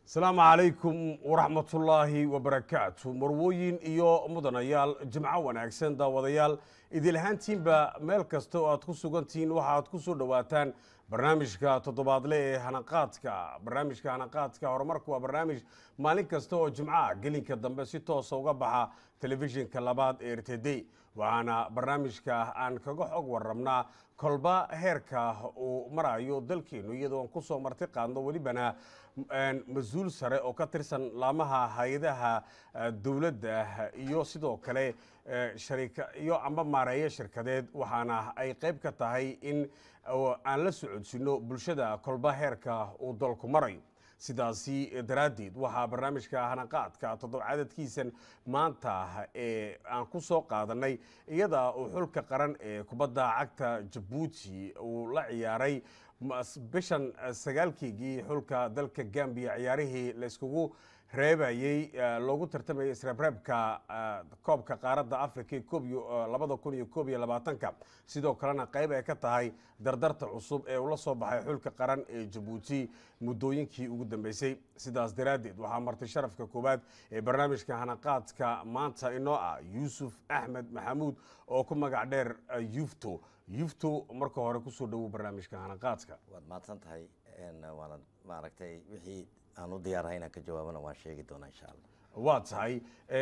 asalaamu calaykum waraxmatullaahi wabarakaatu marwooyin iyo mudanayaal jimco wanaagsan daawadayaal idil ahaantiinba meel kasta oo aad ku sugantihiin waxaaad ku soo dhowaataan barnaamijka toddobaadle ee hanaqaadka barnaamijka hanaqaadka horumarku waa barnaamij maalin kasta oo jimcaha gelinka dambe si toosa uga baxa telefishinka labaad ee r t d waxaana barnaamijka aan kaga xog warrabnaa kolba heerka uu marayo dalkeenu iyadoo aan kusoo marti qaadno welibana mas-uul sare oo ka tirsan laamaha hay-adaha dowladda iyo sidoo kale iyo amba maareeyo shirkadeed waxaana ay qayb ka tahay in aan la socodsiino bulshada kolba heerka uu dalku marayo sidaasi daraaddeed waxaa barnaamijka hanaqaadka toddoba cadadkiisan maanta ee aan ku soo qaadanay iyada uu xulka qaran ee kubadda cagta jabuuti uu la ciyaaray bishan sagaalkeygii xulka dalka gambiya ciyaarihii layskugu reebayey loogu tartamayay isreebreebka koobka qaaradda africa labada kun iyo koob iyo labaatanka sidoo kalena qayb ay ka tahay dardarta cusub ee ula soo baxay xulka qaran ee jabuuti muddooyinkii ugu dambeysay sidaas daraaddeed waxaa martay sharafka koowaad ee barnaamijka hanaqaadka maanta inoo ah yuusuf axmed maxamuud oo ku magac dheer yufto yufto marka hore kusoo dhowow barnaamijka hanaqaadka waad mahadsan tahay waanad maaragtay wixii aan u diyaarahay inaan ka jawaabana waan sheegi doonaa insha allah waa tahay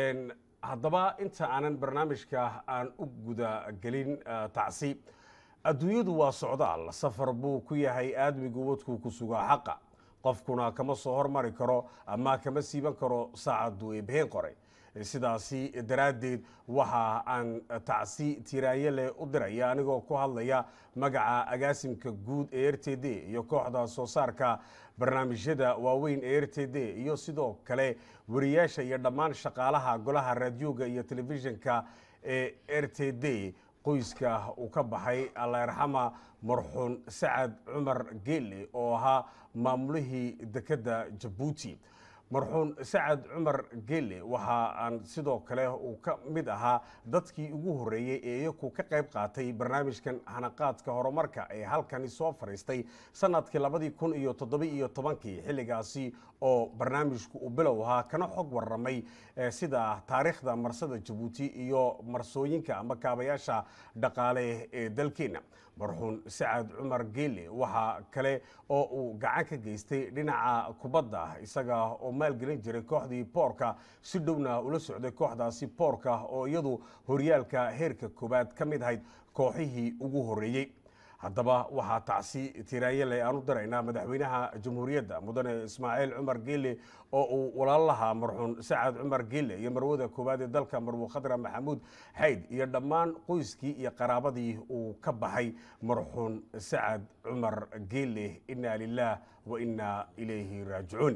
haddaba inta aanan barnaamijka aan u guda gelin tacsi adduunyadu waa socdaal safar buu ku yahay aadmigu wadkuu ku sugaa xaqa qofkuna kama soo hormari karo ama kama siiban karo saacaddu ee been qoray sidaasi daraaddeed waxa aan tacsi tiraanye leh u diraya anigoo ku hadlaya magaca agaasimka guud ee r t d iyo kooxda soo saarka barnaamijyada waaweyn ee r t d iyo sidoo kale wariyaasha iyo dhammaan shaqaalaha golaha raadiyooga iyo telefishinka ee r t d qoyska uu ka baxay allayrxama marxuun sacad cumar geele oo ahaa maamulihii dekedda jabuuti marxuun sacad cumar geele waxa aan sidoo kale uu ka mid ahaa dadkii ugu horreeyey ee iyaku ka qayb qaatay barnaamijkan hanaqaadka horumarka ee halkani soo fadhiistay sanadkii labadii kun iyo toddoba iyo tobankii xilligaasi oo barnaamijku uu bilow ahaa kana xog warramay sida taariikhda marsada jabuuti iyo marsooyinka ama kaabayaasha dhaqaale ee dalkeenna marxuun sacad cumar geele waxaa kale oo uu gacan ka geystay dhinaca kubadda isaga oo maalgelin jiray kooxdii boorka si dhowna ula socday kooxdaasi boorka oo iyadu horyaalka heerka koowaad ka mid ahayd kooxihii ugu horreeyey haddaba waxaa tacsi tiraayale aan u diraynaa madaxweynaha jamhuuriyadda mudane ismaaciil cumar geele oo uu walaalaha marxuun sacad cumar geele iyo marwada koowaad ee dalka marwo khadra maxamuud xayd iyo dhammaan qoyskii iyo qaraabadii uu ka baxay marxuun sacad cumar geele inaa lilah wa inaa ilayhi raajicuun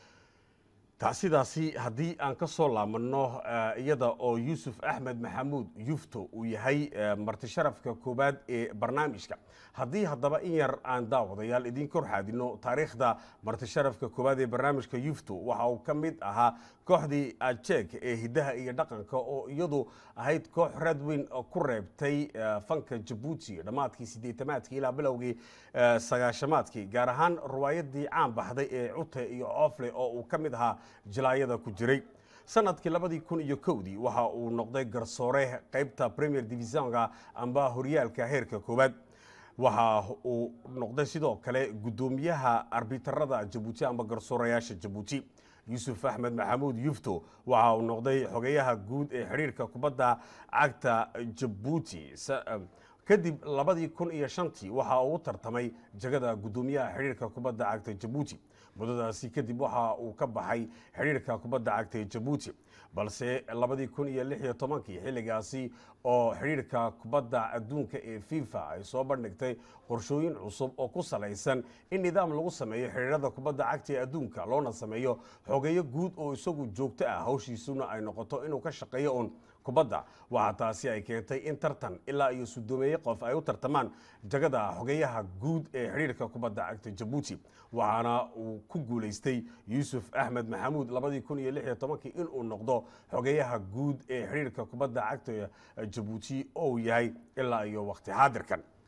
tacsidaasi haddii aan ka soo laabanno iyada oo yuusuf axmed maxamuud yufto uu yahay marti sharafka koowaad ee barnaamijka haddii haddaba in yar aan daawadayaal idiin kor xaadino taariikhda marti sharafka koowaad ee barnaamijka yufto waxa uu ka mid ahaa kooxdii ajek ee hiddaha iyo dhaqanka oo iyadu ahayd koox raad weyn ku reebtay fanka jabuuti dhammaadkii siddeetamaadkii ilaa bilowgii sagaashamaadkii gaar ahaan riwaayadii caan baxday ee cute iyo coofle oo uu ka mid ahaa jilaayada ku jiray sanadkii labadii kun iyo kowdii waxa uu noqday garsoore qaybta premier divisionka amba horyaalka heerka koowaad waxa uu noqday sidoo kale guddoomiyaha arbitarada jabuuti amba garsoorayaasha jabuuti yuusuf axmed maxamuud yufto waxa uu noqday xogeyaha guud ee xidhiirka kubadda cagta jabuuti kadib labadii kun iyo shantii waxa uu tartamay jagada guddoomiyaha xidhiirka kubadda cagta jabuuti muddadaasi kadib waxa uu ka baxay xidhiirka kubadda cagta ee jabuuti balse labadii kun iyo lix iyo tobankii xilligaasi oo xidhiirka kubadda adduunka ee fifa ay soo bandhigtay qorshooyin cusub oo ku salaysan in nidaam lagu sameeyo xidhiirada kubadda cagta ee adduunka loona sameeyo xogeyo guud oo isagu joogto ah hawshiisuna ay noqoto inuu ka shaqeeyo uun kubadda waxaa taasi ay keentay in tartan ilaa iyo sudoomeeye qof ay u tartamaan jagada xogeyaha guud ee xidhiirka kubadda cagta jabuuti waxaana uu ku guulaystay yuusuf axmed maxamuud labadii kun iyo lix iyo tobankii inuu noqdo xogeyaha guud ee xidhiirka kubadda cagta jabuuti oo uu yahay ilaa iyo waqti xaadirkan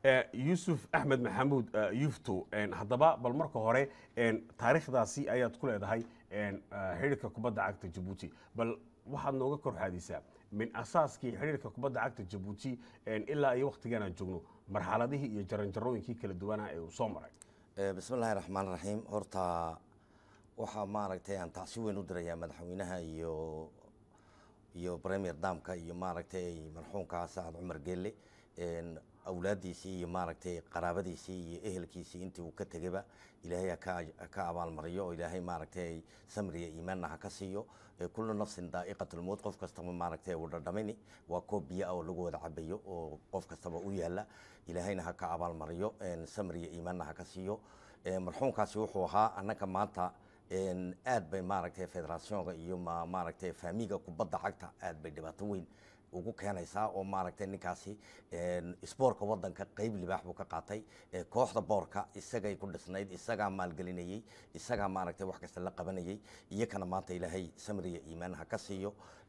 yuusuf axmed maxamuud yufto haddaba bal marka hore taariikhdaasi ayaad ku leedahay xidhiirka kubadda cagta jabuuti bal waxaad nooga kor xaadisaa min asaaskii xidhiirka kubadda cagta jabuuti ilaa iyo waktigan aan joogno marxaladihii iyo jaranjarooyinkii kala duwanaa ee uu soo maray bismi illaahi raxmaan raxiim horta waxaa maaragtay aan tacsi weyn u dirayaa madaxweynaha iyo iyo premier damka iyo maaragtay marxuumka sacad cumar geelle awlaadiisii iyo maaragtay qaraabadiisii iyo ehelkiisii intii uu ka tegayba ilaahay ha ka abaalmariyo oo ilaahay maaragtay samriya iimaanna ha ka siiyo kullu nafsin daa'iqatulmowt qof kastaba maaragtay uu dhadhamini waa koob biyo ah oo lagu wada cabayo oo qof kastaba u yaala ilaahayna ha ka abaalmariyo samriya iimaanna ha ka siiyo marxuumkaasi wuxuu ahaa annaka maanta aad bay maaragtay federationka iyo maaragtay faamiga kubadda cagta aad bay dhibaato weyn ugu keenaysaa oo maaragtay ninkaasi sboortka wadanka qeyb libaax buu ka qaatay kooxda boorka isagay ku dhisnayd isagaa maalgelinayey isagaa maaragtay wax kasta la qabanayey iyakana maanta ilaahay samriya iimaan ha ka siiyo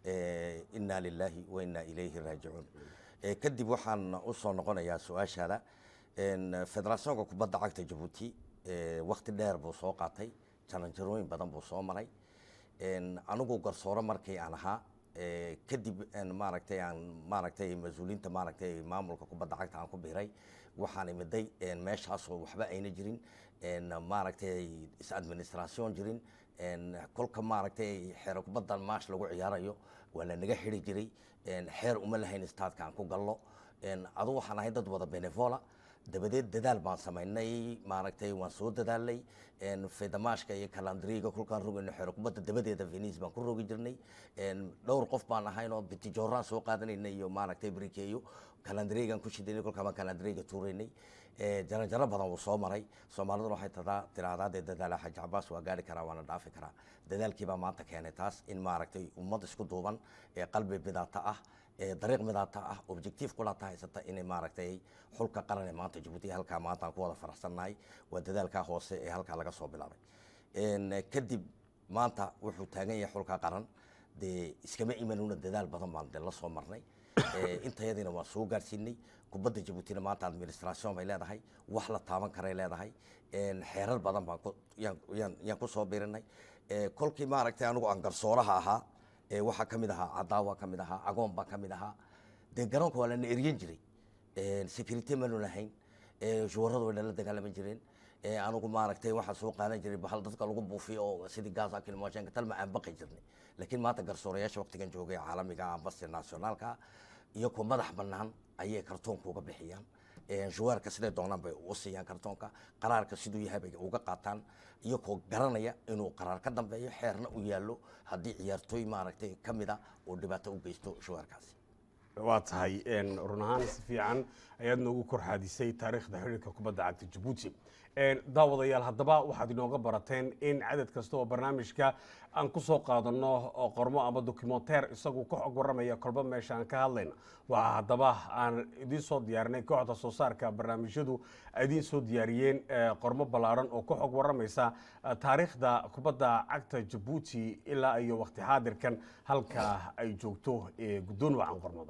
inaa lilaahi wa inaa ilayhi raajicuun kadib waxaan usoo noqonayaa su-aashaada federationka kubadda cagta jabuuti wakti dheer buu soo qaatay jaranjarooyin badan buu soo maray anigu garsooro markii aan ahaa kadib maaragtay aan maaragtay mas-uuliinta maaragtay maamulka kubadda cagta aan ku biiray waxaan imiday meeshaasoo waxba ayna jirin maaragtay is-administration jirin kolka maaragtay xeero kubadda maash lagu ciyaarayo waa la naga xiri jiray xeer uma lahayn staadka aan ku gallo adu waxaan ahay dad wada benevola dabadeed dadaal baan samaynay maaragtay waan soo dadaalnay fedamaashka iyo kalandriga kolkaan rogayno xeero kubadda dabadeeda venice baan ku rogi jirnay dhowr qof baan ahaynoo bitijooraan soo qaadanayna iyo maaragtay brikeeyo kalandrigan ku shidanay kolkaan baan kalandriga tuuraynay jaranjaro badan wuu soo maray soomaaliduna waxay tadaa tiraahdaa dee dadaala xaji cabaas waa gaari karaa waana dhaafi karaa dadaalkii baa maanta keenay taas in maaragtay ummad isku duuban ee qalbi bidaata ah dariiq midaata ah objectiif kulaata haysata inay maaragtay xulka qaran ee maanta jabuuti halkaa maanta aan ku wada faraxsannahay waa dadaalkaa hoose ee halkaa laga soo bilaabay kadib maanta wuxuu taagan yahay xulka qaran dee iskama imanuna dadaal badan baan de la soo marnay intayadiina waan soo gaarsiinay kubadda jabuutina maanta administration bay leedahay wax la taaban karay leedahay xeerar badan baan yaan ku soo birinay kolkii maaragtay anigu aan garsooraha ahaa waxaa ka mid ahaa cadaawa ka mid ahaa agoon baa ka mid ahaa dee garoonka waa lana eryan jiray security manu lahayn shuwaradu way nala dagaalaman jireen anigu maaragtay waxaa soo qaadan jiray bahal dadka lagu buufiyo oo sidii gaasa kilmooshenka talma aan baqi jirnay laakiin maanta garsoorayaasha waqtigan joogay caalamiga ambasi nationaalka iyagoo madax bannaan ayay kartoonka uga bixiyaan shuwaarka siday doonaan bay u siiyaan kartoonka qaraarka siduu yahay bay uga qaataan iyagoo garanaya inuu qaraar ka dambeeyo xeerna u yaallo haddii ciyaartooy maaragtay ka mida uu dhibaato u geysto shuwaarkaasi waa tahay run ahaan si fiican ayaad noogu kor xaadisay taariikhda xidhiirka kubadda cagta jabuuti daawadayaal haddaba waxaad inooga barateen in cadad kasta oo barnaamijka aan ku soo qaadanno qormo ama documenteer isagu ka xog warramaya kolba meesha aan ka hadlayna waxaa haddaba aan idiin soo diyaarinay kooxda soo saarka barnaamijyadu idiin soo diyaariyeen qormo ballaaran oo ka xog warramaysa taariikhda kubadda cagta jabuuti ilaa iyo waqti xaadirkan halka ay joogto ee guddoon wacan qormada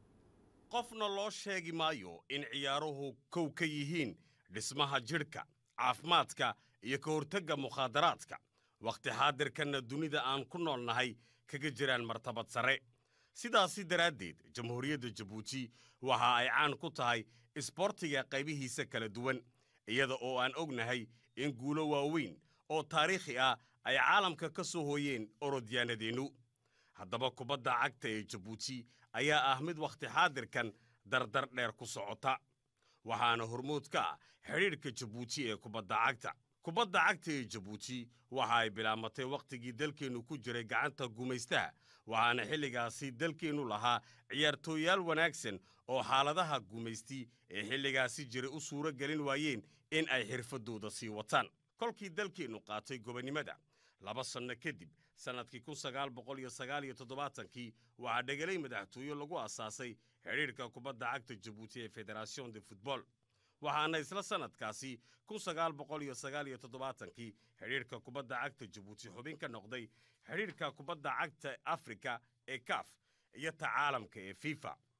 qofna loo sheegi maayo in ciyaaruhu kow ka yihiin dhismaha jidhka caafimaadka iyo ka hortagga mukhaadaraadka wakhti xaadirkanna dunida aan ku nool nahay kaga jiraan martabad sare sidaasi daraaddeed jamhuuriyadda jabuuti waxa ay caan ku tahay isboortiga qaybihiisa kala duwan iyada oo aan ognahay in guulo waaweyn oo taariikhi ah ay caalamka ka soo hooyeen orodyaanadeennu haddaba kubadda cagta ee jabuuti ayaa ah mid wakhti xaadirkan dardar dheer ku socota waxaana hormood ka ah xidhiidhka jabuuti ee kubadda cagta kubadda cagta ee jabuuti waxa ay bilaamatay wakhtigii dalkeennu ku jiray gacanta gumaystaha waxaana xilligaasi dalkeennu lahaa ciyaartooyaal wanaagsan oo xaaladaha gumaysti ee xilligaasi jiray u suuro gelin waayeen in ay xirfaddooda sii wataan kolkii dalkeennu qaatay gobonnimada laba sanno kadib sannadkii kun sagaal boqol iyo sagaal iyo toddobaatankii waxaa dhegelay madaxtooye lagu asaasay xidhiidhka kubadda cagta jabuuti ee federation de futbol waxaana isla sannadkaasi kun sagaal boqol iyo sagaal iyo toddobaatankii xidhiidhka kubadda cagta jabuuti xubin ka noqday xidhiidhka kubadda cagta afrika ee kaf iyo ta caalamka ee fifa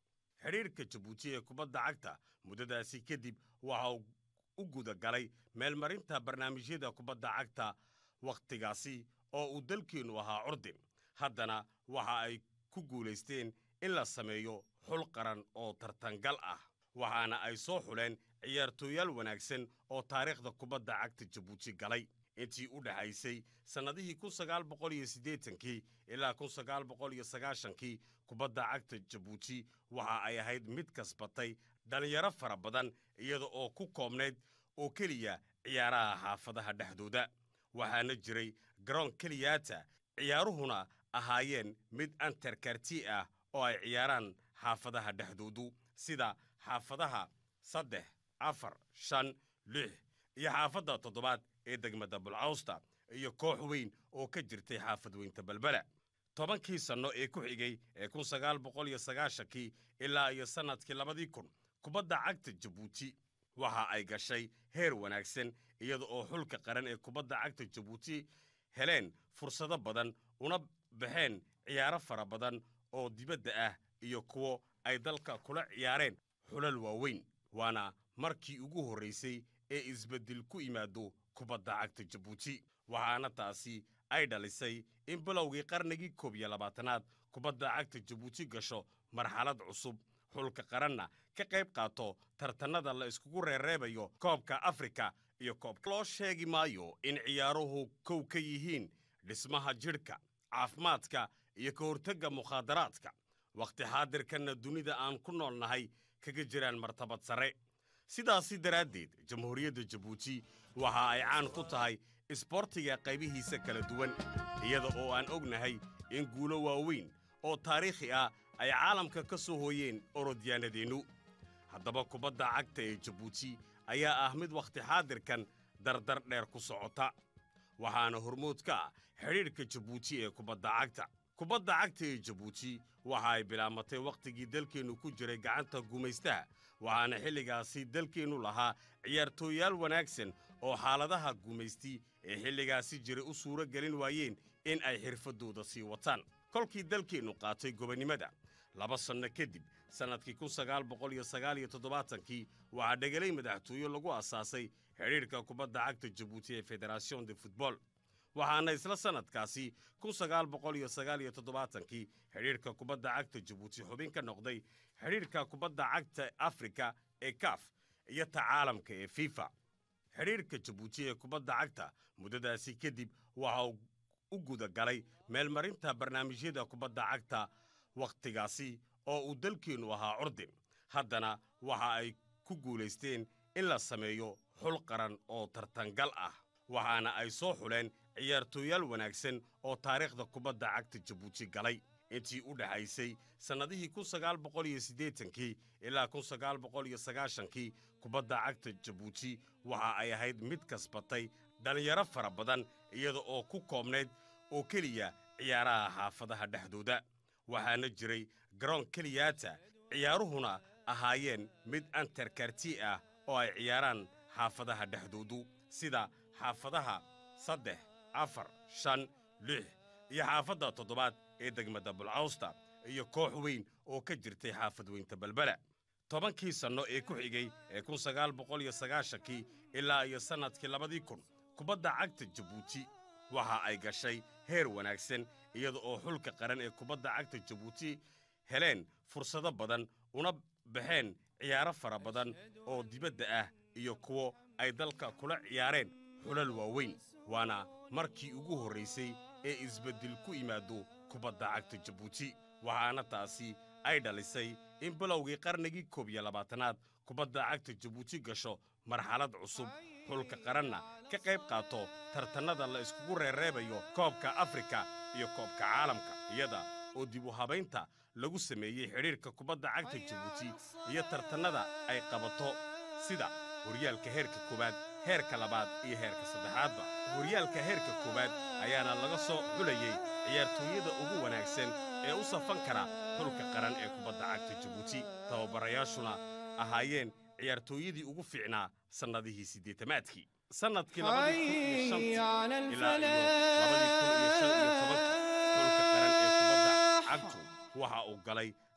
xidhiirka jabuuti ee kubadda cagta muddadaasi kadib waxa uu u guda galay meelmarinta barnaamijyada kubadda cagta wakhtigaasi oo uu dalkeennu ahaa curdin haddana waxa ay ku guulaysteen in la sameeyo xul qaran oo tartangal ah waxaana ay soo xuleen ciyaartooyaal wanaagsan oo taariikhda kubadda cagta jabuuti galay intii u dhexaysay sannadihii kun sagaal boqol iyo siddeetankii ilaa kun sagaal boqol iyo sagaashankii kubadda cagta jabuuti waxa ay ahayd mid kasbatay dhallinyaro fara badan iyada oo ku koobnayd oo keliya ciyaaraha xaafadaha dhexdooda waxaana jiray garoon keliyaata ciyaaruhuna ahaayeen mid antarkarti ah oo ay ciyaaraan xaafadaha dhexdoodu sida xaafadaha saddex afar shan lix iyo xaafadda toddobaad ee degmada bulcawsta iyo koox weyn oo ka jirtay xaafad weynta balbela tobankii sanno ee ku xigay ee kun sagaal boqol iyo sagaashankii ilaa iyo sannadkii labadii kun kubadda cagta jabuuti waxa ay gashay heer wanaagsan iyada oo xulka qaran ee kubadda cagta jabuuti heleen fursado badan una baxeen ciyaaro fara badan oo dibadda ah iyo kuwo ay dalka kula ciyaareen xulal waaweyn waana markii ugu horraysay ee isbeddel ku yimaado kubadda cagta jabuuti waxaana taasi ay dhalisay in bilowgii qarnigii koob iyo labaatanaad kubadda cagta jabuuti gasho marxalad cusub xulka qaranna ka qayb qaato tartannada la iskugu reereebayo koobka afrika iyo koobka loo sheegi maayo in ciyaaruhu kow ka yihiin dhismaha jidhka caafimaadka iyo ka hortagga mukhaadaraadka wakhti xaadirkanna dunida aan ku nool nahay kaga jiraan martabad sare sidaasi daraaddeed jamhuuriyadda jabuuti waxa ay caan ku tahay isboortiga qaybihiisa kala duwan iyada oo aan ognahay in guulo waaweyn oo taariikhi ah ay caalamka ka soo hooyeen orodyaanadeennu haddaba kubadda cagta ee jabuuti ayaa ah mid wakhti xaadirkan dardar dheer ku socota waxaana hormood ka ah xidhiidhka jabuuti ee kubadda cagta kubadda cagta ee jabuuti waxa ay bilaamatay wakhtigii dalkeennu ku jiray gacanta gumaystaha waxaana xilligaasi dalkeennu lahaa ciyaartooyaal wanaagsan oo xaaladaha gumaysti ee xilligaasi jiray u suuro gelin waayeen in ay xirfaddooda sii wataan kolkii dalkeennu qaatay gobonnimada laba sanno kadib sannadkii kun sagaal boqol iyo sagaal iyo toddobaatankii waxaa dhegelay madaxtooye lagu asaasay xidhiidhka kubadda cagta jabuuti ee federation de futbol waxaana isla sannadkaasi kun sagaal boqol iyo sagaal iyo toddobaatankii xidhiidhka kubadda cagta jabuuti xubin ka noqday xidhiidhka kubadda cagta afrika ee kaf iyo ta caalamka ee fifa xidhiidhka jabuuti ee kubadda cagta muddadaasi kadib waxa uu u guda galay meelmarinta barnaamijyada kubadda cagta wakhtigaasi oo uu dalkeennu ahaa curdin haddana waxa ay ku guulaysteen in la sameeyo xul qaran oo tartangal ah waxaana ay soo xuleen ciyaartooyaal wanaagsan oo taariikhda kubadda cagta jabuuti galay intii u dhexaysay sannadihii kun sagaal boqol iyo siddeetankii ilaa kun sagaal boqol iyo sagaashankii kubadda cagta jabuuti waxa ay ahayd mid kasbatay dhallinyaro fara badan iyada oo ku koobnayd oo keliya ciyaaraha xaafadaha dhexdooda waxaana jiray garoon keliyaata ciyaaruhuna ahaayeen mid antarkarti ah oo ay ciyaaraan xaafadaha dhexdoodu sida xaafadaha saddex afar shan lix iyo xaafadda toddobaad ee degmada bulcawsta iyo koox weyn oo ka jirtay xaafad weynta balbela tobankii sanno ee ku xigay ee kun sagaal boqol iyo sagaashankii ilaa iyo sannadkii labadii kun kubadda cagta jabuuti waxa ay gashay heer wanaagsan iyada oo xulka qaran ee kubadda cagta jabuuti heleen fursado badan una baxeen ciyaaro fara badan oo dibadda ah iyo kuwo ay dalka kula ciyaareen xulal waaweyn waana markii ugu horraysay ee isbeddel ku yimaado kubadda cagta jabuuti waxaana taasi ay dhalisay in bilowgii qarnigii koob iyo labaatanaad kubadda cagta jabuuti gasho marxalad cusub xulka qaranna ka qayb qaato tartannada la iskugu reereebayo koobka afrika iyo koobka caalamka iyada oo dib u habaynta lagu sameeyey xidhiirka kubadda cagta jabuuti iyo tartannada ay qabato sida horyaalka heerka koowaad heerka labaad iyo heerka saddexaadba horyaalka heerka koowaad ayaana laga soo xulayey ciyaartooyada ugu wanaagsan ee u safan kara xulka qaran ee kubadda cagta jabuuti tababarayaashuna ahaayeen ciyaartooyadii ugu fiicnaa sannadihii siddeetamaadkii sannadkii labadii kun iyo shantii ilaa iyo labadii kun iyo shan iyo tobankii xulka qaran ee kubadda cagtu waxa uu galay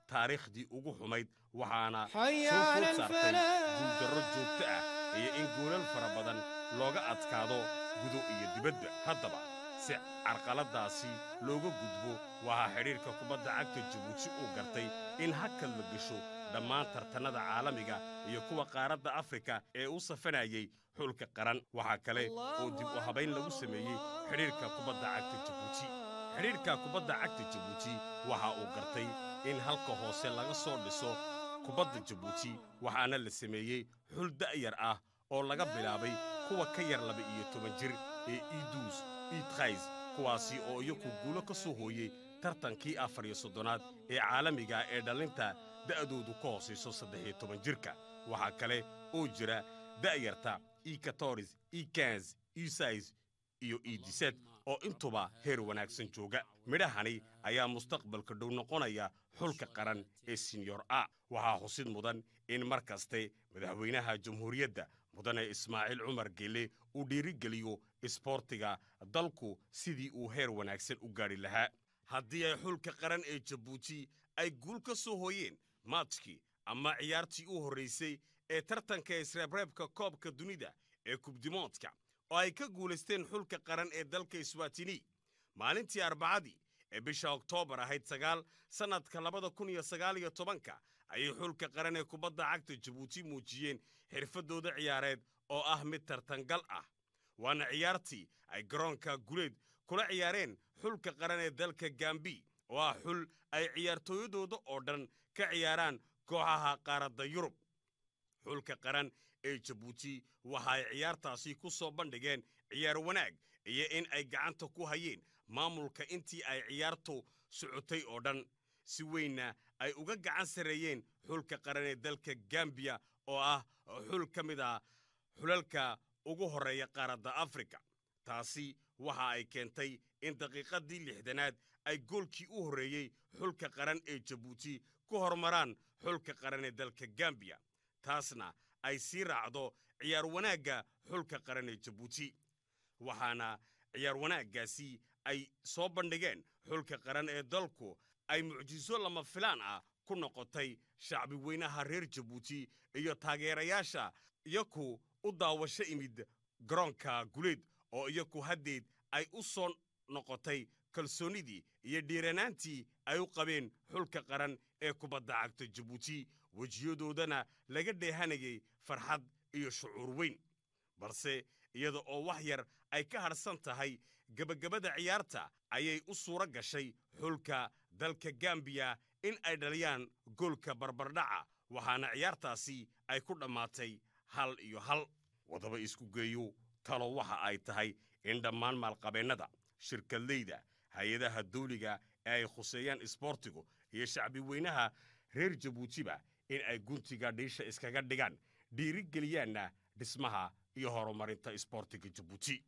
taariikhdii ugu xumayd waxaana حي soo على food saartay الفلاح guuldarro joogto ah iyo in goolal fara badan looga adkaado gudo iyo dibadba haddaba si carqaladaasi looga gudbo waxaa xidhiirka kubadda cagta jabuuti uu gartay in hakad la gesho dhammaan tartannada caalamiga iyo kuwa qaaradda afrika ee u safanayay xulka qaran waxaa kale oo dib u habayn lagu sameeyey xidhiirka kubadda cagta jabuuti xidhiirka kubadda cagta jabuuti waxa uu gartay in halka hoose laga soo dhiso kubadda jabuuti waxaana la sameeyey xul da'yar ah oo laga bilaabay kuwa ka yar laba iyo toban jir ee iduus iidkhays kuwaasi oo iyaku guulo ka soo hooyey tartankii afar iyo soddonaad ee caalamiga ee dhallinta da'doodu ka hoosayso saddex iyo toban jirka waxaa kale oo jira da'yarta ikatoris ikans isais iyo idiset oo intuba heer wanaagsan jooga midhahani ayaa mustaqbalka dhow noqonaya xulka qaran ee sinyor a waxaa xusid mudan in mar kaste madaxweynaha jamhuuriyadda mudane ismaaciil cumar geelle uu dhiirigeliyo isboortiga dalku sidii uu heer wanaagsan u gaadhi lahaa haddii ay xulka qaran ee jabuuti ay guul ka soo hooyeen maajkii ama ciyaartii u horraysay ee tartanka isreebreebka koobka dunida ee kubdimoodka oo ay ka guulaysteen xulka qaran ee dalka iswatini maalintii arbacadii ee bisha oktoobar ahayd sagaal sannadka labada kun iyo sagaal iyo tobanka ayay xulka qaran ee kubadda cagta jabuuti muujiyeen xirfaddooda ciyaareed oo ah mid tartangal ah waana ciyaartii ay garoonka guleed kula ciyaareen xulka qaran ee dalka gambi oo ah xul ay ciyaartooyadooda oo dhan ka ciyaaraan kooxaha qaaradda yurub xulka qaran ee jabuuti waxa ay ciyaartaasi ku soo bandhigeen ciyaar wanaag iyo in ay gacanta ku hayeen maamulka intii ay ciyaartu socotay oo dhan si weynna ay uga gacan sarreeyeen xulka qaran ee dalka gambiya oo ah xul ka mid ah xulalka ugu horreeya qaaradda afrika taasi waxa ay keentay in daqiiqaddii lixdanaad ay goolkii u horreeyey xulka qaran ee jabuuti ku hormaraan xulka qaran ee dalka gambiya taasna ay sii raacdo ciyaar wanaagga xulka qaran ee jabuuti waxaana ciyaar wanaaggaasi ay soo bandhigeen xulka qaran ee dalku ay mucjiso lama filaan ah ku noqotay shacbi weynaha reer jabuuti iyo taageerayaasha iyaku u daawasho imid garoonka guleed oo iyaku haddeed ay u soo noqotay kalsoonnidii iyo dhiiranaantii ay u qabeen xulka qaran ee kubadda cagta jabuuti wejiyadoodana laga dheehanayay farxad iyo shucuur weyn balse iyada oo wax yar ay ka hadhsan tahay gebagabada ciyaarta ayay u suuro gashay xulka dalka gambiya in ay dhaliyaan goolka barbardhaca waxaana ciyaartaasi ay ku dhammaatay hal iyo hal wadaba isku geeyo talo waxa ay tahay in dhammaan maalqabeennada shirkadleyda hay-adaha dawliga ee ay khuseeyaan isboortigu iyo shacbi weynaha reer jabuutiba in ay guntiga dhiisha iskaga dhigaan dhiirigeliyaanna dhismaha iyo horumarinta isboortiga jabuuti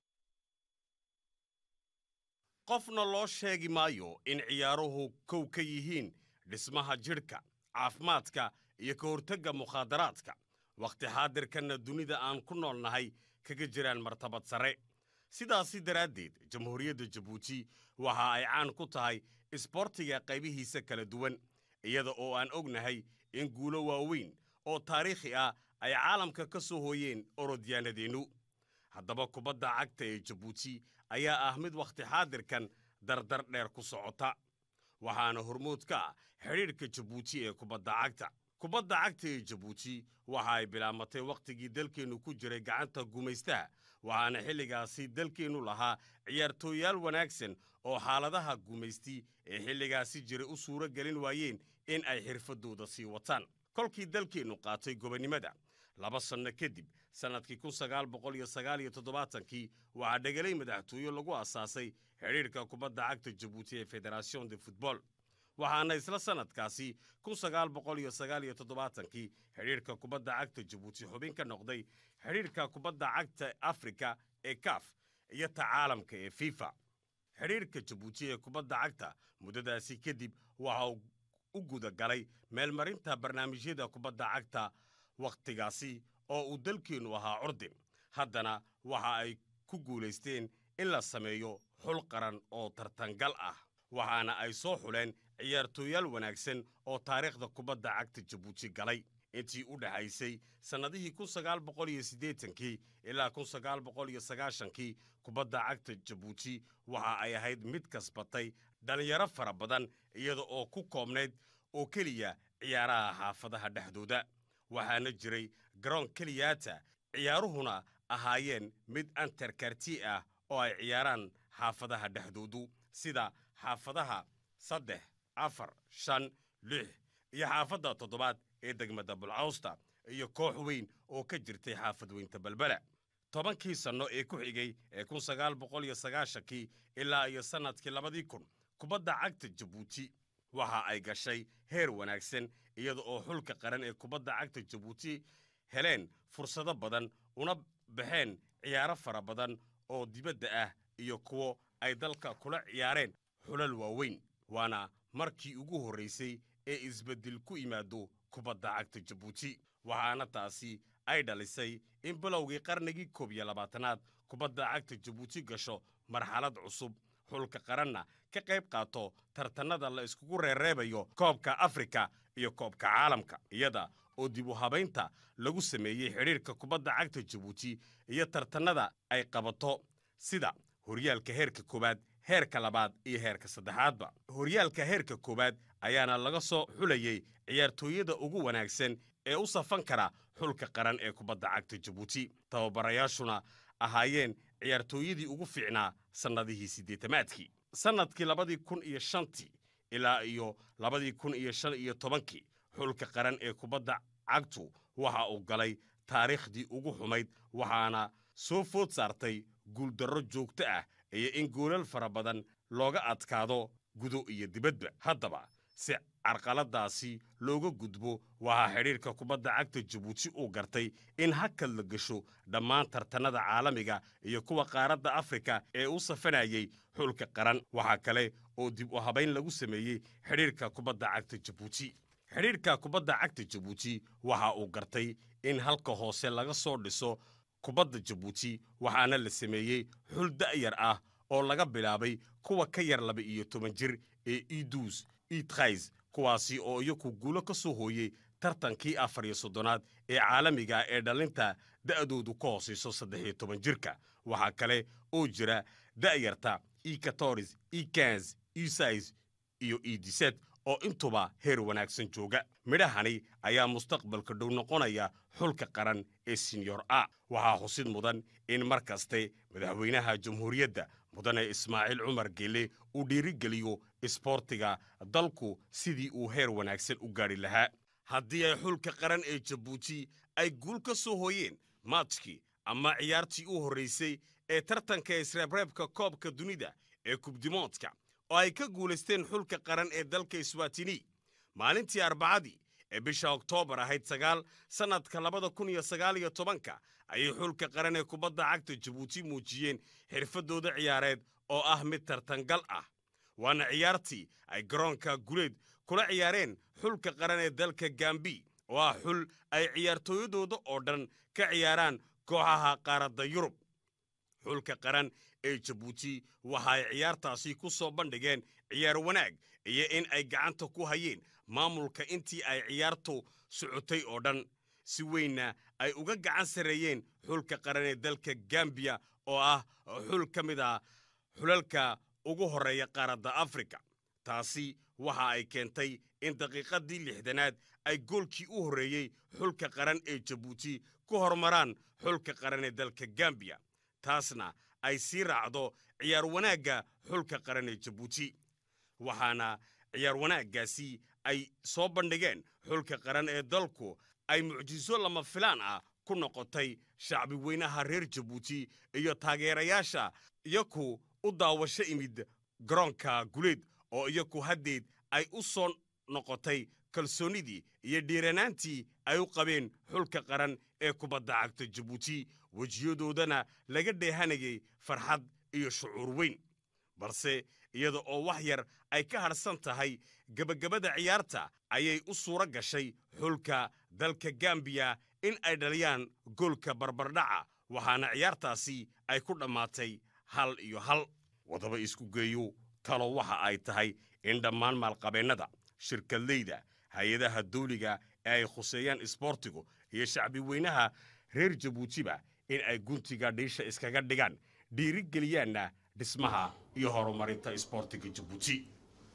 qofna loo sheegi maayo in ciyaaruhu kow ka yihiin dhismaha jidhka caafimaadka iyo ka hortagga mukhaadaraadka wakhti xaadirkanna dunida aan ku nool nahay kaga jiraan martabad sare sidaasi daraaddeed jamhuuriyadda jabuuti waxa ay caan ku tahay isboortiga qaybihiisa kala duwan iyada oo aan ognahay in guulo waaweyn oo taariikhi ah ay caalamka ka soo hooyeen orodyaanadeennu haddaba kubadda cagta ee jabuuti ayaa ah mid wakhti xaadirkan dardar dheer ku socota waxaana hormood ka ah xidhiidhka jabuuti ee kubadda cagta kubadda cagta ee jabuuti waxa ay bilaamatay wakhtigii dalkeennu ku jiray gacanta gumaystaha waxaana xilligaasi dalkeennu lahaa ciyaartooyaal wanaagsan oo xaaladaha gumaysti ee xilligaasi jiray u suuro gelin waayeen in ay xirfaddooda sii wataan kolkii dalkeennu qaatay gobonnimada laba sanno kadib sannadkii kun sagaal boqol iyo sagaal iyo toddobaatankii waxaa dhegelay madaxtooye lagu asaasay xidhiidhka kubadda cagta jabuuti ee federation de futbol waxaana isla sannadkaasi kun sagaal boqol iyo sagaal iyo toddobaatankii xidhiidhka kubadda cagta jabuuti xubin ka noqday xidhiidhka kubadda cagta afrika ee kaf iyo ta caalamka ee fifa xidhiidhka jabuuti ee kubadda cagta muddadaasi kadib waxa uu u guda galay meelmarinta barnaamijyada kubadda cagta wakhtigaasi oo uu dalkeennu ahaa curdin haddana waxa ay ku guulaysteen in la sameeyo xul qaran oo tartangal ah waxaana ay soo xuleen ciyaartooyaal wanaagsan oo taariikhda kubadda cagta jabuuti galay intii u dhexaysay sannadihii kun sagaal boqol iyo siddeetankii ilaa kun sagaal boqol iyo sagaashankii kubadda cagta jabuuti waxa ay ahayd mid kasbatay dhallinyaro fara badan iyada oo ku koobnayd oo keliya ciyaaraha xaafadaha dhexdooda waxaana jiray garoon keliyaata ciyaaruhuna ahaayeen mid antarkarti ah oo ay ciyaaraan xaafadaha dhexdoodu sida xaafadaha saddex afar shan lix iyo xaafadda toddobaad ee degmada bulcawsta iyo koox weyn oo ka jirtay xaafad weynta balbela tobankii sanno ee ku xigay ee kun sagaal boqol iyo sagaashankii ilaa iyo sannadkii labadii kun kubadda cagta jabuuti waxa ay gashay heer wanaagsan iyada oo xulka qaran ee kubadda cagta jabuuti heleen fursado badan una baxeen ciyaaro fara badan oo dibadda ah iyo kuwo ay dalka kula ciyaareen xulal waaweyn waana markii ugu horraysay ee isbeddel ku yimaado kubadda cagta jabuuti waxaana taasi ay dhalisay in bilowgii qarnigii koob iyo labaatanaad kubadda cagta jabuuti gasho marxalad cusub xulka qaranna ka qayb qaato tartannada la iskugu reereebayo koobka afrika iyo koobka caalamka iyada oo dib u habaynta lagu sameeyey xidhiirka kubadda cagta jabuuti iyo tartannada ay qabato sida horyaalka heerka koowaad heerka labaad iyo heerka saddexaadba horyaalka heerka koowaad ayaana laga soo xulayey ciyaartooyada ugu wanaagsan ee u safan kara xulka qaran ee kubadda cagta jabuuti tababarayaashuna ahaayeen ciyaartooyadii ugu fiicnaa sannadihii siddeetamaadkii sannadkii labadii kun iyo shantii ilaa iyo labadii kun iyo shan iyo tobankii xulka qaran ee kubadda cagtu waxa uu galay taariikhdii ugu xumayd waxaana soo food saartay guuldarro joogto ah iyo in goolal fara badan looga adkaado gudo iyo dibadba haddaba si carqaladaasi looga gudbo waxaa xidhiirka kubadda cagta jabuuti uu gartay in hakad la gasho dhammaan tartannada caalamiga iyo kuwa qaaradda afrika ee u safanayey xulka qaran waxaa kale oo dib u habayn lagu sameeyey xidhiirka kubadda cagta jabuuti xidhiirka kubadda cagta jabuuti waxa uu gartay in halka hoose laga soo dhiso kubadda jabuuti waxaana la sameeyey xul da'yar ah oo laga bilaabay kuwa ka yar laba iyo toban jir ee iduus itrays kuwaasi oo iyaku guulo ka soo hooyey tartankii afar iyo soddonaad ee caalamiga ee dhallinta da'doodu ka hoosayso saddex iyo toban jirka waxaa kale oo jira da'yarta e katoris e kans e sais iyo e diset oo intuba heer wanaagsan jooga midhahani ayaa mustaqbalka dhow noqonaya xulka qaran ee senyor a waxaa xusid mudan in mar kaste madaxweynaha jamhuuriyadda mudane ismaaciil cumar gelle uu dhiirigeliyo isboortiga dalku sidii uu heer wanaagsan u gaadhi lahaa haddii ay xulka qaran ee jabuuti ay guul ka soo hooyeen maajkii ama ciyaartii u horraysay ee tartanka isreebreebka koobka dunida ee kubdimoodka oo ay ka guulaysteen xulka qaran ee dalka iswatini maalintii arbacadii ee bisha oktoobar ahayd sagaal sannadka labada kun iyo sagaal iyo tobanka ayay xulka qaran ee kubadda cagta jabuuti muujiyeen xirfaddooda ciyaareed oo ah mid tartangal ah waana ciyaartii ay garoonka guleed kula ciyaareen xulka qaran ee dalka gambi oo ah xul ay ciyaartooyadooda oo dhan ka ciyaaraan kooxaha qaaradda yurub xulka qaran ee jabuuti waxa ay ciyaartaasi ku soo bandhigeen ciyaar wanaag iyo in ay gacanta ku hayeen maamulka intii ay ciyaartu socotay oo dhan si weynna ay uga gacan sarreeyeen xulka qaran ee dalka gambiya oo ah xul ka mid ah xulalka ugu horreeya qaaradda afrika taasi waxa ay keentay in daqiiqaddii lixdanaad ay goolkii u horreeyey xulka qaran ee jabuuti ku hormaraan xulka qaran ee dalka gambiya taasna ay sii raacdo ciyaar wanaagga xulka qaran ee jabuuti waxaana ciyaar wanaaggaasi ay soo bandhigeen xulka qaran ee dalku ay mucjiso lama filaan ah ku noqotay shacbi weynaha reer jabuuti iyo taageerayaasha iyaku u daawasho imid garoonka guleed oo iyaku haddeed ay u soo noqotay kalsoonnidii iyo dhiiranaantii ay u qabeen xulka qaran ee kubadda cagta jabuuti wejiyadoodana laga dheehanayay farxad iyo shucuur weyn balse iyada oo wax yar ay ka hadhsan tahay gebagabada ciyaarta ayay u suuro gashay xulka dalka gambiya in ay dhaliyaan goolka barbardhaca waxaana ciyaartaasi ay ku dhammaatay hal iyo hal wadaba isku geeyo talo waxa ay tahay in dhammaan maalqabeennada shirkadleyda hay-adaha dawliga ee ay khuseeyaan isboortigu iyo shacbi weynaha reer jabuutiba in ay guntiga dhiisha iskaga dhigaan dhiirigeliyaanna dhismaha iyo horumarinta isboortiga jabuuti